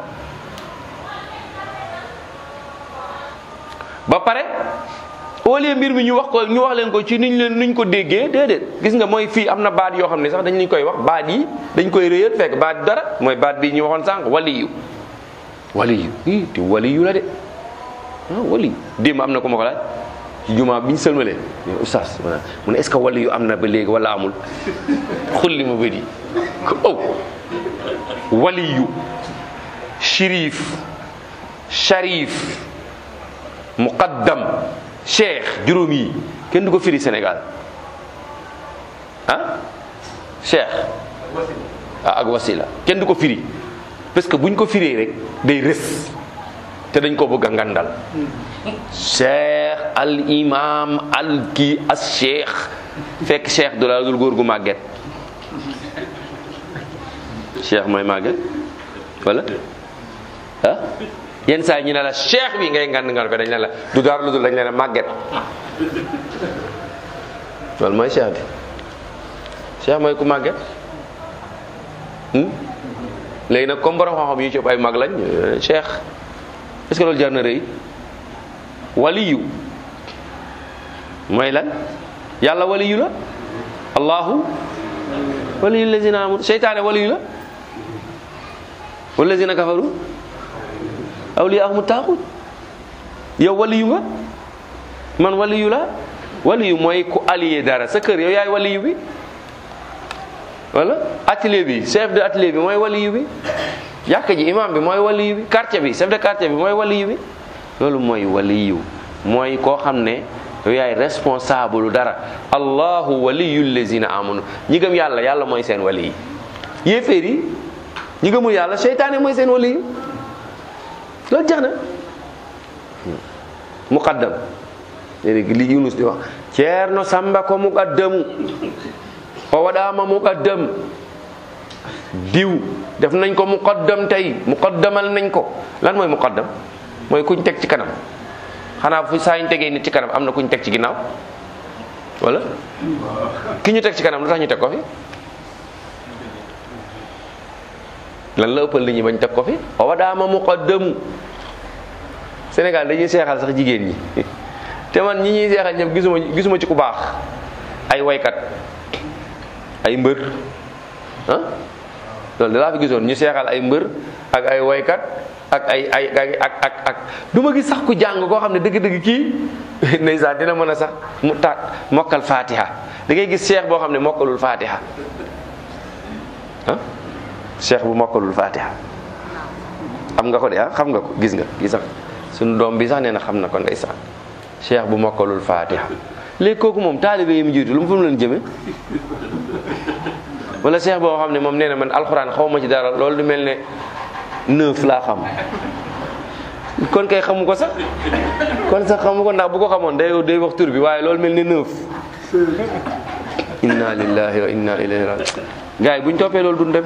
ba pare au lieu mbir mi ñu wax ko ñu wax leen ko ci niñ leen nuñ ko déggee déedéet gis nga mooy fii am na baat yoo xam ne sax dañ leen koy wax baat yi dañ koy réyal fekk baat dara mooy baat bi ñu waxoon sànq waliyu waliyu ii te waliyu la de ah waliyu démb am na ko ma ko laaj ci jumaa bi ñu sëlmalee oustaz mu ne est ce que waliyu am na ba léegi wala amul xulli ma bëri ko oh waliyu shérif sharif muqaddam cheikh juróom yi kenn du ko firi Sénégal ah cheikh ah ak wasila kenn du ko firi parce que buñ ko firee rek day rës te dañ ko bëgg a ngandal cheikh al imam al kii as cheikh fekk cheikh du la dul góor gu màgget cheikh mooy màgget wala ah yenn saa yi ñu ne la cheikh bi ngay ngand ngal ko dañ ne la du dara lu dul dañ ne la màgget loolu mooy cheikh bi cheikh mooy ku màgget léegi nag comme borom xam-xam yu ci ëpp ay mag lañ cheikh est-ce que loolu jar na rëy waliyu mooy lan yàlla waliyu la allahu waliyu lazina amanu seytaane waliyu la wallazina kafaru awliyaahum taaxut yow waliyu nga man waliyu la waliyu mooy ku allié dara sa kër yow yaay waliyu bi wala atelier bi chef de atelier bi mooy waliyu bi jàkka ji imam bi mooy waliyu bi quartier bi chef de quartier bi mooy waliyu bi loolu mooy waliyu mooy koo xam ne yow yaay responsable dara allahu waliyu lazina amanu ñi gëm yàlla yàlla mooy seen waliyu yéeféer yi ñi gëmul yàlla seytaane mooy seen waliyu loolu jeex na muqaddam léegi li Yunus di wax ceerno samba ko muqaddamu o waɗama muqaddam diw def nañ ko muqaddam tey muqaddamal nañ ko lan mooy muqaddam mooy kuñ teg ci kanam xanaa fu saa ñu tegee nit ci kanam am na kuñ teg ci ginnaaw wala ki ñu teg ci kanam lu tax ñu teg ko fi lan la ëppal li ñu bañ teg ko fi o waɗama muqaddamu Sénégal dañuy seexal sax jigéen ñi te man ñi ñuy seexal ñëpp gisuma gisuma ci ku baax ay waykat ay mbër ah loolu da laa fi gisoon ñu seexal ay mbër ak ay waykat ak ay ay ak ak ak du ma gis sax ku jàng koo xam ne dëgg-dëgg kii ndeysaan dina mën a sax mu ta mokkal fatiha da ngay gis seex boo xam ne mokkalul fatiha ah seex bu mokkalul fatiha xam nga ko de ah xam nga ko gis nga gis nga suñu doom bi sax nee na xam na ko ndeysaan cheikh bu mokkalul fatiha léegi kooku moom taalibe yi mu jiitu lu mu fu mu leen jëme wala cheikh boo xam ne moom nee na man alxuraan xaw ma ci dara loolu du mel ne neuf laa xam kon kay xamu ko sax kon sax xamu ko ndax bu ko xamoon day day wax tur bi waaye loolu mel ne neuf inna lillahi wa inna ilayhi rajiun gars yi buñ toppee loolu duñ dem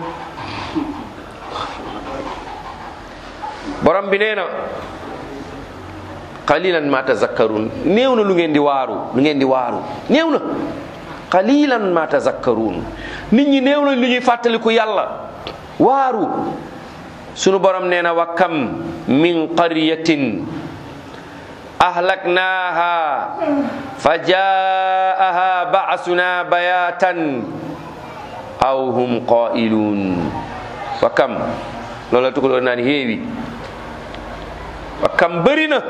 borom bi nee na qalilan ma tazakkarun néew na lu ngeen di waaru lu ngeen di waaru néew na qalilan ma tazakkarun nit ñi néew na lu ñuy fàttaliku yàlla waaru sunu borom nee na wa kam min qaryatin ahlaknaha fa jaaha ba'suna bayatan aw hum qailun wa kam loolu la tukuloo naan héewi wa kam bëri na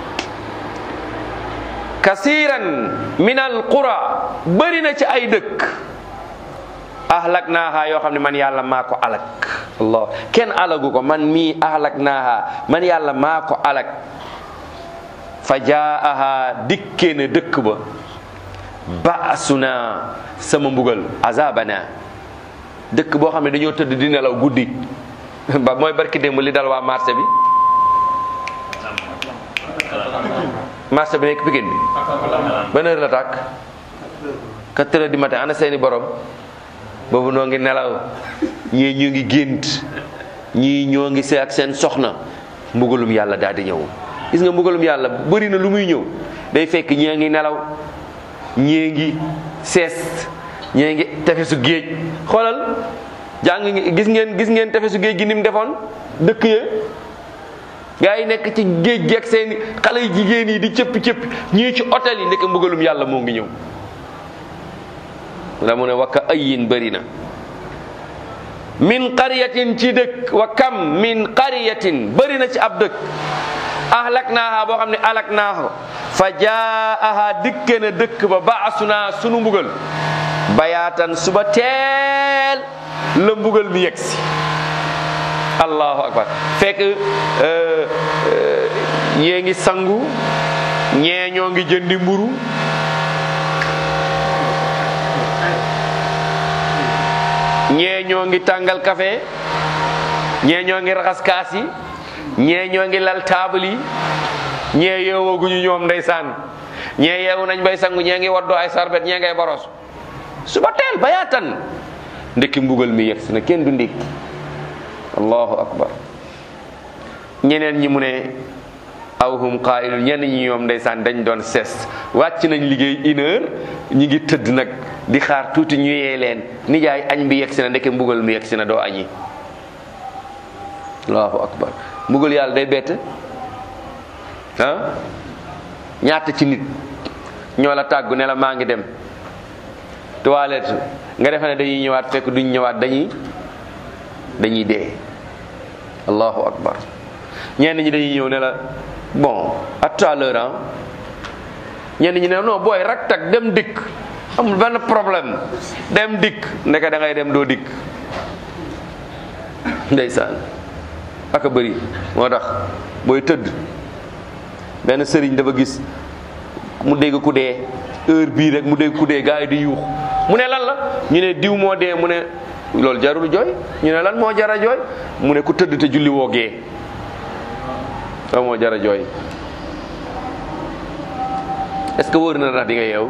kasiran min al qura bëri na ci ay dëkk ahlak naaha yoo xam ne man yàlla maa ko alak allah kenn alagu ko man mii ahlak naaha man yàlla maa ko alak fa jaaha dikkee na dëkk ba baasuna sama mbugal azabana dëkk boo xam ne dañoo tëdd di nelaw guddi ba mooy barki démb li dal waa marché bi marché bi nekk Pikine bi ban heure la tàkk quatre heures du matin ana seeni borom boobu noo ngi nelaw ñii ñu ngi gént ñii ñoo ngi see ak seen soxna mbugalum yàlla daal di ñëw gis nga mbugalum yàlla bëri na lu muy ñëw day fekk ñii ngi nelaw ñii ngi sees ñii ngi tefesu géej xoolal jàng ngi gis ngeen gis ngeen tefesu géej gi ni mu defoon dëkk ya gaa yi nekk ci géej gi ak seen xale yu jigéen yi di cëppi cëppi ñii ci hôtel yi nekk mbugalum yàlla moo ngi ñëw la mu ne wakka ayin bëri na min qaryatin ci dëkk wa kam min qaryatin bëri na ci ab dëkk ahlak naaha boo xam ne alak naaha fa jaaha dikke na dëkk ba baasuna sunu mbugal bayaatan suba teel la mbugal mi yegsi allahu akbar fekk ñee ngi sangu ñee ñoo ngi jëndi mburu ñee ñoo ngi tàngal café ñee ñoo ngi raxas kaas yi ñee ñoo ngi lal taabal yi ñee yeewooguñu ñoom ndeysaan ñee yeewu nañ bay sangu ñee ngi waddoo ay sarbet ñee ngay boros suba teel bayaatan ndekki mbugal mi yegsi na kenn du ndékki allahu akbar ñeneen ñi mu ne aw hum qailun ñenn ñi ñoom ndeysaan dañ doon ses wàcc nañ liggéey une heure ñi ngi tëdd nag di xaar tuuti ñu yee leen nijaay añ bi yegsi na ndeke mbugal mi yegsi na doo añi allahu akbar mbugal yàlla day bette ah ñaata ci nit ñoo la tàggu ne la maa ngi dem toilette nga defe ne dañuy ñëwaat fekk duñ ñëwaat dañuy dañuy dee allahu akbar ñenn ñi dañuy ñëw ne la bon à tout à l'heure ah ñenn ñi ne non booy rak tak dem dikk amul benn problème dem dikk ndeke da ngay dem doo dikk ndeysaan aka bëri moo tax booy tëdd benn sëriñ dafa gis mu dégg ku dee heure bii rek mu dégg ku dee gars yi di yuux mu ne lan la ñu ne diw moo dee mu ne loolu jarul jooy ñu ne lan moo jara jooy mu ne ku tëdd te julli woo gee loolu moo jara jooy est ce que wóor na ndax di nga yeew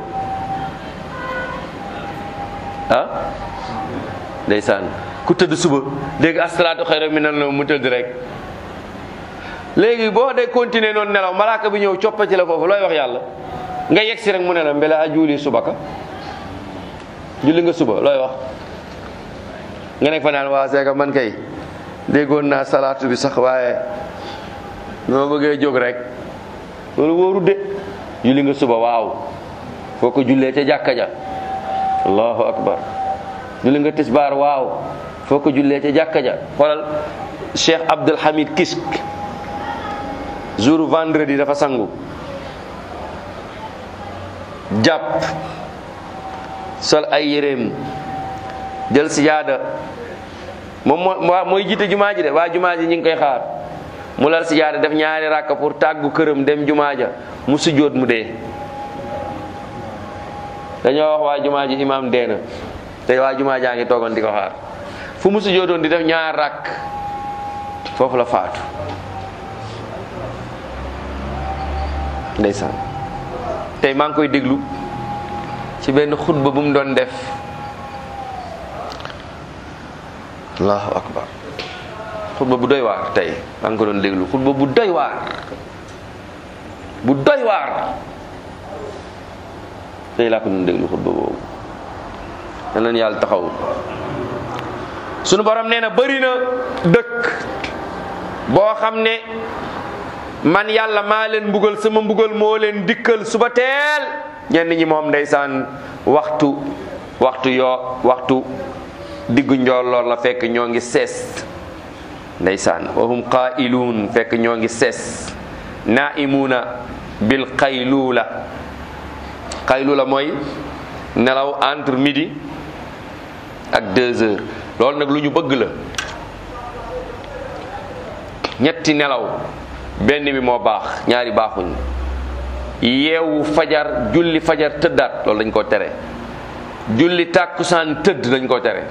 ah ndeysaan ku tëdd suba dégg asalaatu xayra minan nawm mu tëdd rek léegi boo dee continuer noonu nelaw malaaka bi ñëw coppa ci la foofu looy wax yàlla nga yegg si rek mu ne la mbela a juuli subaka julli nga suba looy wax nga nekk fa naan waa seeka man kay déggoon naa salaatu bi sax waaye noo bëggee jóg rek loolu wóoru de julli nga suba waaw foo ko jullee ca jàkka ja allahu akbar julli nga tisbaar waaw foo ko jullee ca jàkka ja xoolal cheikh abdul hamid kisk jour vendredi dafa sangu jàpp sol ay yéreem jël sijaada moom moo mooy jiite jumaa ji de waa jumaa ji ñu ngi koy xaar mu lal sijaada def ñaari rakka pour tàggu këram dem jumaa ja mu sujjóot mu dee dañoo wax waa jumaa ji imaam dee na te waa jumaa jaa ngi toogoon di ko xaar fu mu sujjóotoon di def ñaar rakk foofu la faatu ndeysaan tey maa ngi koy déglu ci benn xutba bu mu doon def allahu akbar xutba bu doy waar tey maa ngi ko doon déglu xutba bu doy waar bu doy waar tey laa ko doon déglu xutba boobu yal na yàlla taxaw sunu borom nee na bëri na dëkk boo xam ne man yàlla maa leen mbugal sama mbugal moo leen dikkal suba teel ñenn ñi moom ndeysaan waxtu waxtu yoo waxtu diggu njolloor la fekk ñoo ngi sees ndeysaan wahum qailuun fekk ñoo ngi sees naimuuna bil qayluula qayluula mooy nelaw entre midi ak deux heures loolu nag lu ñu bëgg la ñetti nelaw benn bi moo baax ñaari baaxuñ yeewu fajar julli fajar tëddaat loolu dañ koo tere julli tàkkusaan tëdd dañ koo tere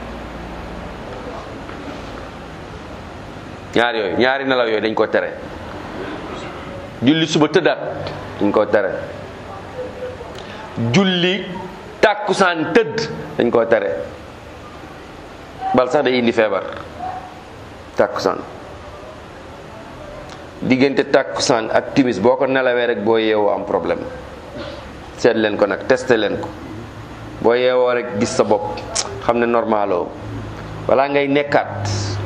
ñaar yooyu ñaari nelaw yooyu dañ koo tere julli suba tëddaat dañ koo tere julli tàkkusaan tëdd dañ koo tere bal sax day indi feebar tàkkusaan diggante tàkkusaan ak timis boo ko nelawee rek boo yeewoo am problème seet leen ko nag testé leen ko boo yeewoo rek gis sa bopp xam ne normaloo balaa ngay nekkaat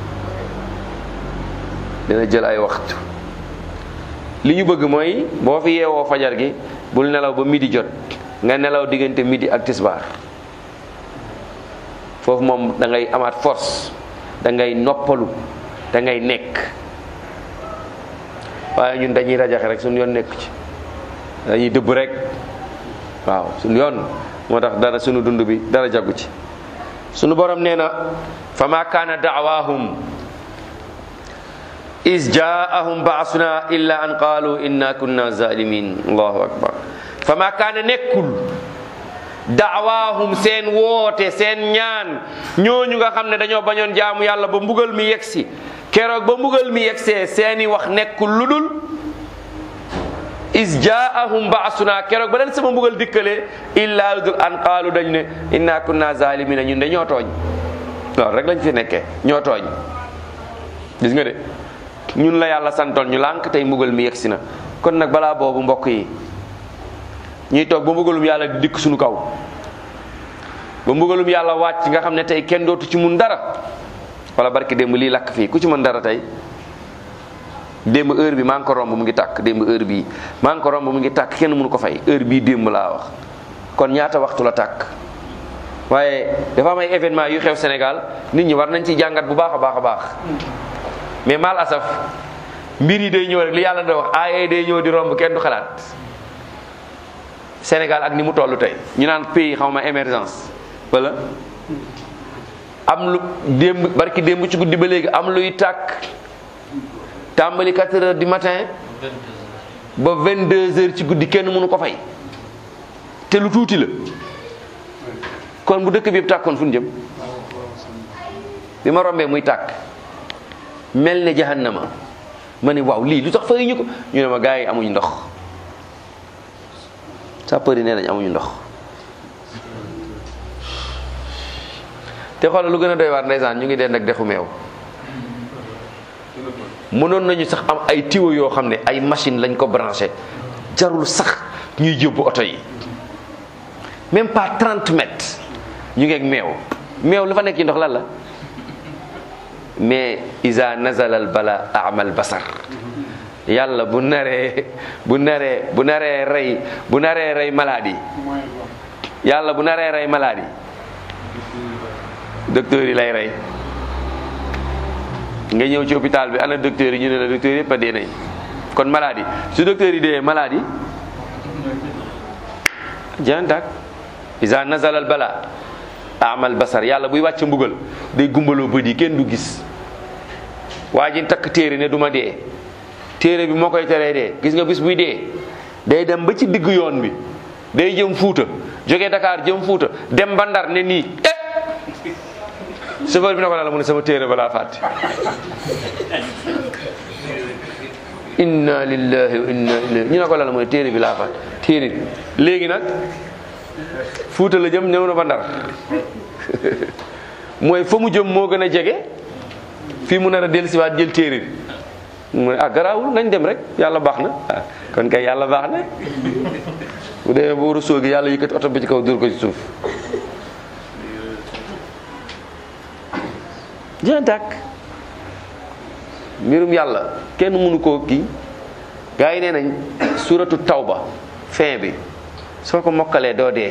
dina jël ay waxtu li ñu bëgg mooy boo fi yeewoo fajar gi bul nelaw ba midi jot nga nelaw diggante midi ak tisbaar foofu moom da ngay amaat force da ngay noppalu da ngay nekk waaye ñun dañuy rajaxe rek suñu yoon nekk ci dañuy dëbb rek waaw suñu yoon moo tax dara suñu dund bi dara jagu ci suñu borom nee na fa ma kaana daawahum is jaahum baasuna illa an qaalu inna kunna zalimin allahu akbar fa ma kaana nekkul daawaahum seen woote seen ñaan ñooñu nga xam ne dañoo bañoon jaamu yàlla ba mbugal mi yegsi keroog ba mbugal mi yegsee seeni wax nekkul lu dul is jaahum baasuna keroog ba leen sama mbugal dikkalee illa lu dul an qaalu dañ ne inna kunna zalimina ñun de ñoo tooñ loolu rek lañ fi nekkee ñoo tooñ gis nga de ñun la yàlla santoon ñu lànk tey mbugal mi yegsi na kon nag balaa boobu mbokk yi ñuy toog ba mbugalum yàlla di dikk suñu kaw ba mbugalum yàlla wàcc nga xam ne tey kenn dootu ci mun dara wala barki démb lii lakk fii ku ci mën dara tey démb heure bi maa ngi ko romb mu ngi tàkk démb heure bii maa ngi ko romb mu ngi tàkk kenn mënu ko fay heure bii démb laa wax kon ñaata waxtu la tàkk waaye dafa am ay événement yu xew Sénégal nit ñi war nañ ci jàngat bu baax a baax a baax mais mal asaf mbir yi day ñëw rek li yàlla da wax aaye day ñëw di romb kenn du xalaat Sénégal ak ni mu toll tey ñu naan pays xaw ma émergence wala am lu démb barki démb ci guddi ba léegi am luy tàkk tàmbali 4 heures du matin ba 22 heures ci guddi kenn mënu ko fay te lu tuuti la kon bu dëkk bi yëpp tàkkoon fu ñu jëm bi ma rombee muy tàkk mel ne jahannama ma ne waaw lii lu tax fay ñu ko ñu ne ma gars yi amuñu ndox sapeur yi nee nañ amuñu ndox te xoolal lu gën a doy waar ndeysaan ñu ngi dend ak dexu meew mënoon nañu sax am ay tiwo yoo xam ne ay machine lañ ko branché jarul sax ñuy yóbbu oto yi même pas 30 mètres ñu ngi ak meew meew lu fa nekk ci ndox lan la mais isa nazalal bala amal basar yàlla bu naree bu naree bu naree rey bu naree rey maladie yàlla bu naree rey maladie docteur yi lay rey nga ñëw ci hôpital bi ana docteur yi ñu ne la docteur yëpp a dee nañ kon maladie su docteur yi dee maladie jantak isa nazalal bala amal basar yàlla buy wàcc mbugal day gumbaloo bët yi kenn du gis waa ji takk téere ne du ma dee téere bi moo koy teree dee gis nga bis buy dee day dem ba ci digg yoon bi day jëm fuuta jóge Dakar jëm fuuta dem ba Ndar ne nii eh chauffeur bi ne ko la mu ne sama téere balaa fàtte inna lillahi wa inna ilayhi ñu ne ko la mu ne téere bi laa fàtte téere bi léegi nag fuuta la jëm ñëw na ba Ndar mooy fa mu jëm moo gën a jege fii mu nar a dellusiwaat jël téere bi mu ne ah garaawul nañ dem rek yàlla baax na ah kon kay yàlla baax na bu demee ba war a sóogi yàlla yëkkati oto bi ci kaw dóor ko ci suuf jeex tàkk mbirum yàlla kenn mënu koo kii gaa yi nee nañ suratu tawba fin bi soo ko mokkalee doo dee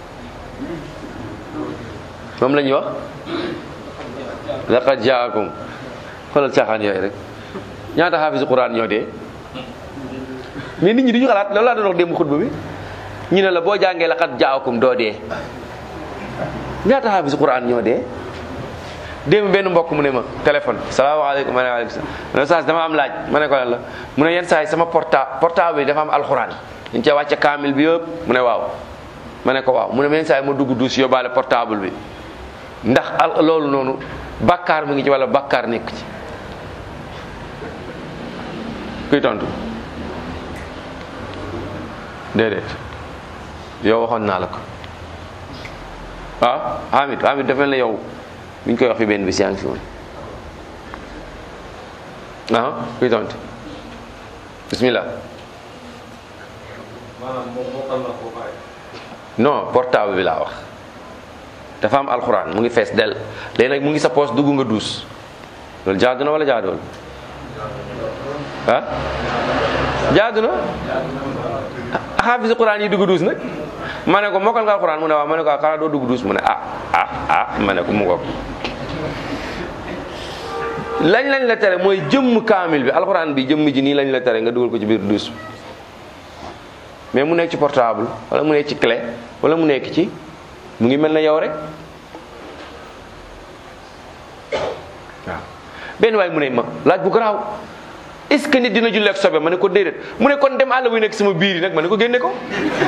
moom la ñuy wax laqad jaakum xoolal caaxaan yooyu rek ñaata xaafisu quran ñoo dee mais nit ñi duñu xalaat loolu laa doon wax démb xutba bi ñu ne la boo jàngee laqad jaakum doo dee ñaata xaafisu quran ñoo dee démb benn mbokk mu ne ma téléphone salaamaaleykum ma ne waaleykum salaam ma ne saa dama am laaj ma ne ko lan la mu ne yenn saa yi sama porta portable bi dafa am alxuraan dañ cee wàcce kaamil bi yëpp mu ne waaw ma ne ko waaw mu ne yenn saa yi ma dugg duus yóbbaale portable bi ndax al loolu noonu bàkkaar mu ngi ci wala bàkkaar nekk ci kuy tontu déedéet yow waxoon naa la ko waaw Hamid Hamid dafa mel ne yow bi ñu koy wax fi benn bis yaa ngi fi woon ah kuy tontu bismillah non portable bi laa wax dafa am alxuraan mu ngi fees del léegi nag mu ngi sa poos dugg nga duus loolu jaadu na wala jaaduwul ah jaadu na xaafisi quran yi dugg duus nag ma ne ko mokkal nga alquran mu ne waaw ma ne ko xanaa doo dugg duus mu ne ah ah ah ma ne ko mu ngoog lañ lañ la tere mooy jëmm kaamil bi alquran bi jëmm ji nii lañ la tere nga dugal ko ci biir duus mais mu nekk ci portable wala mu nekk ci clé wala mu nekk ci mu ngi mel na yow rek waaw benn waay mu ne ma laaj bu garaaw est-ce que nit dina julli ak sobe ma ne ko déedéet mu ne kon dem àll buy nekk sama biir yi nag ma ne ko génne ko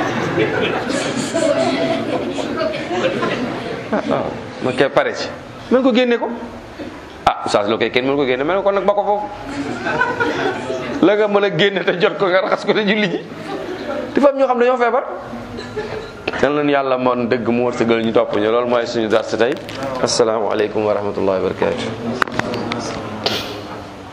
waaw ma kay pare ci ma ne ko génne ko ah oustaz loo koy kenn mënu ko génne ma ne ko kon nag ba ko foofu la nga mën a génne te jot ko nga raxas ko te julli ji dafa am ñoo xam ne ñoo feebar yal nañu yàlla moon dëgg mu wërsëgal ñu topp ñu loolu mooy suñu dars tey asalaamaaleykum wa rahmatullahi wa barakatu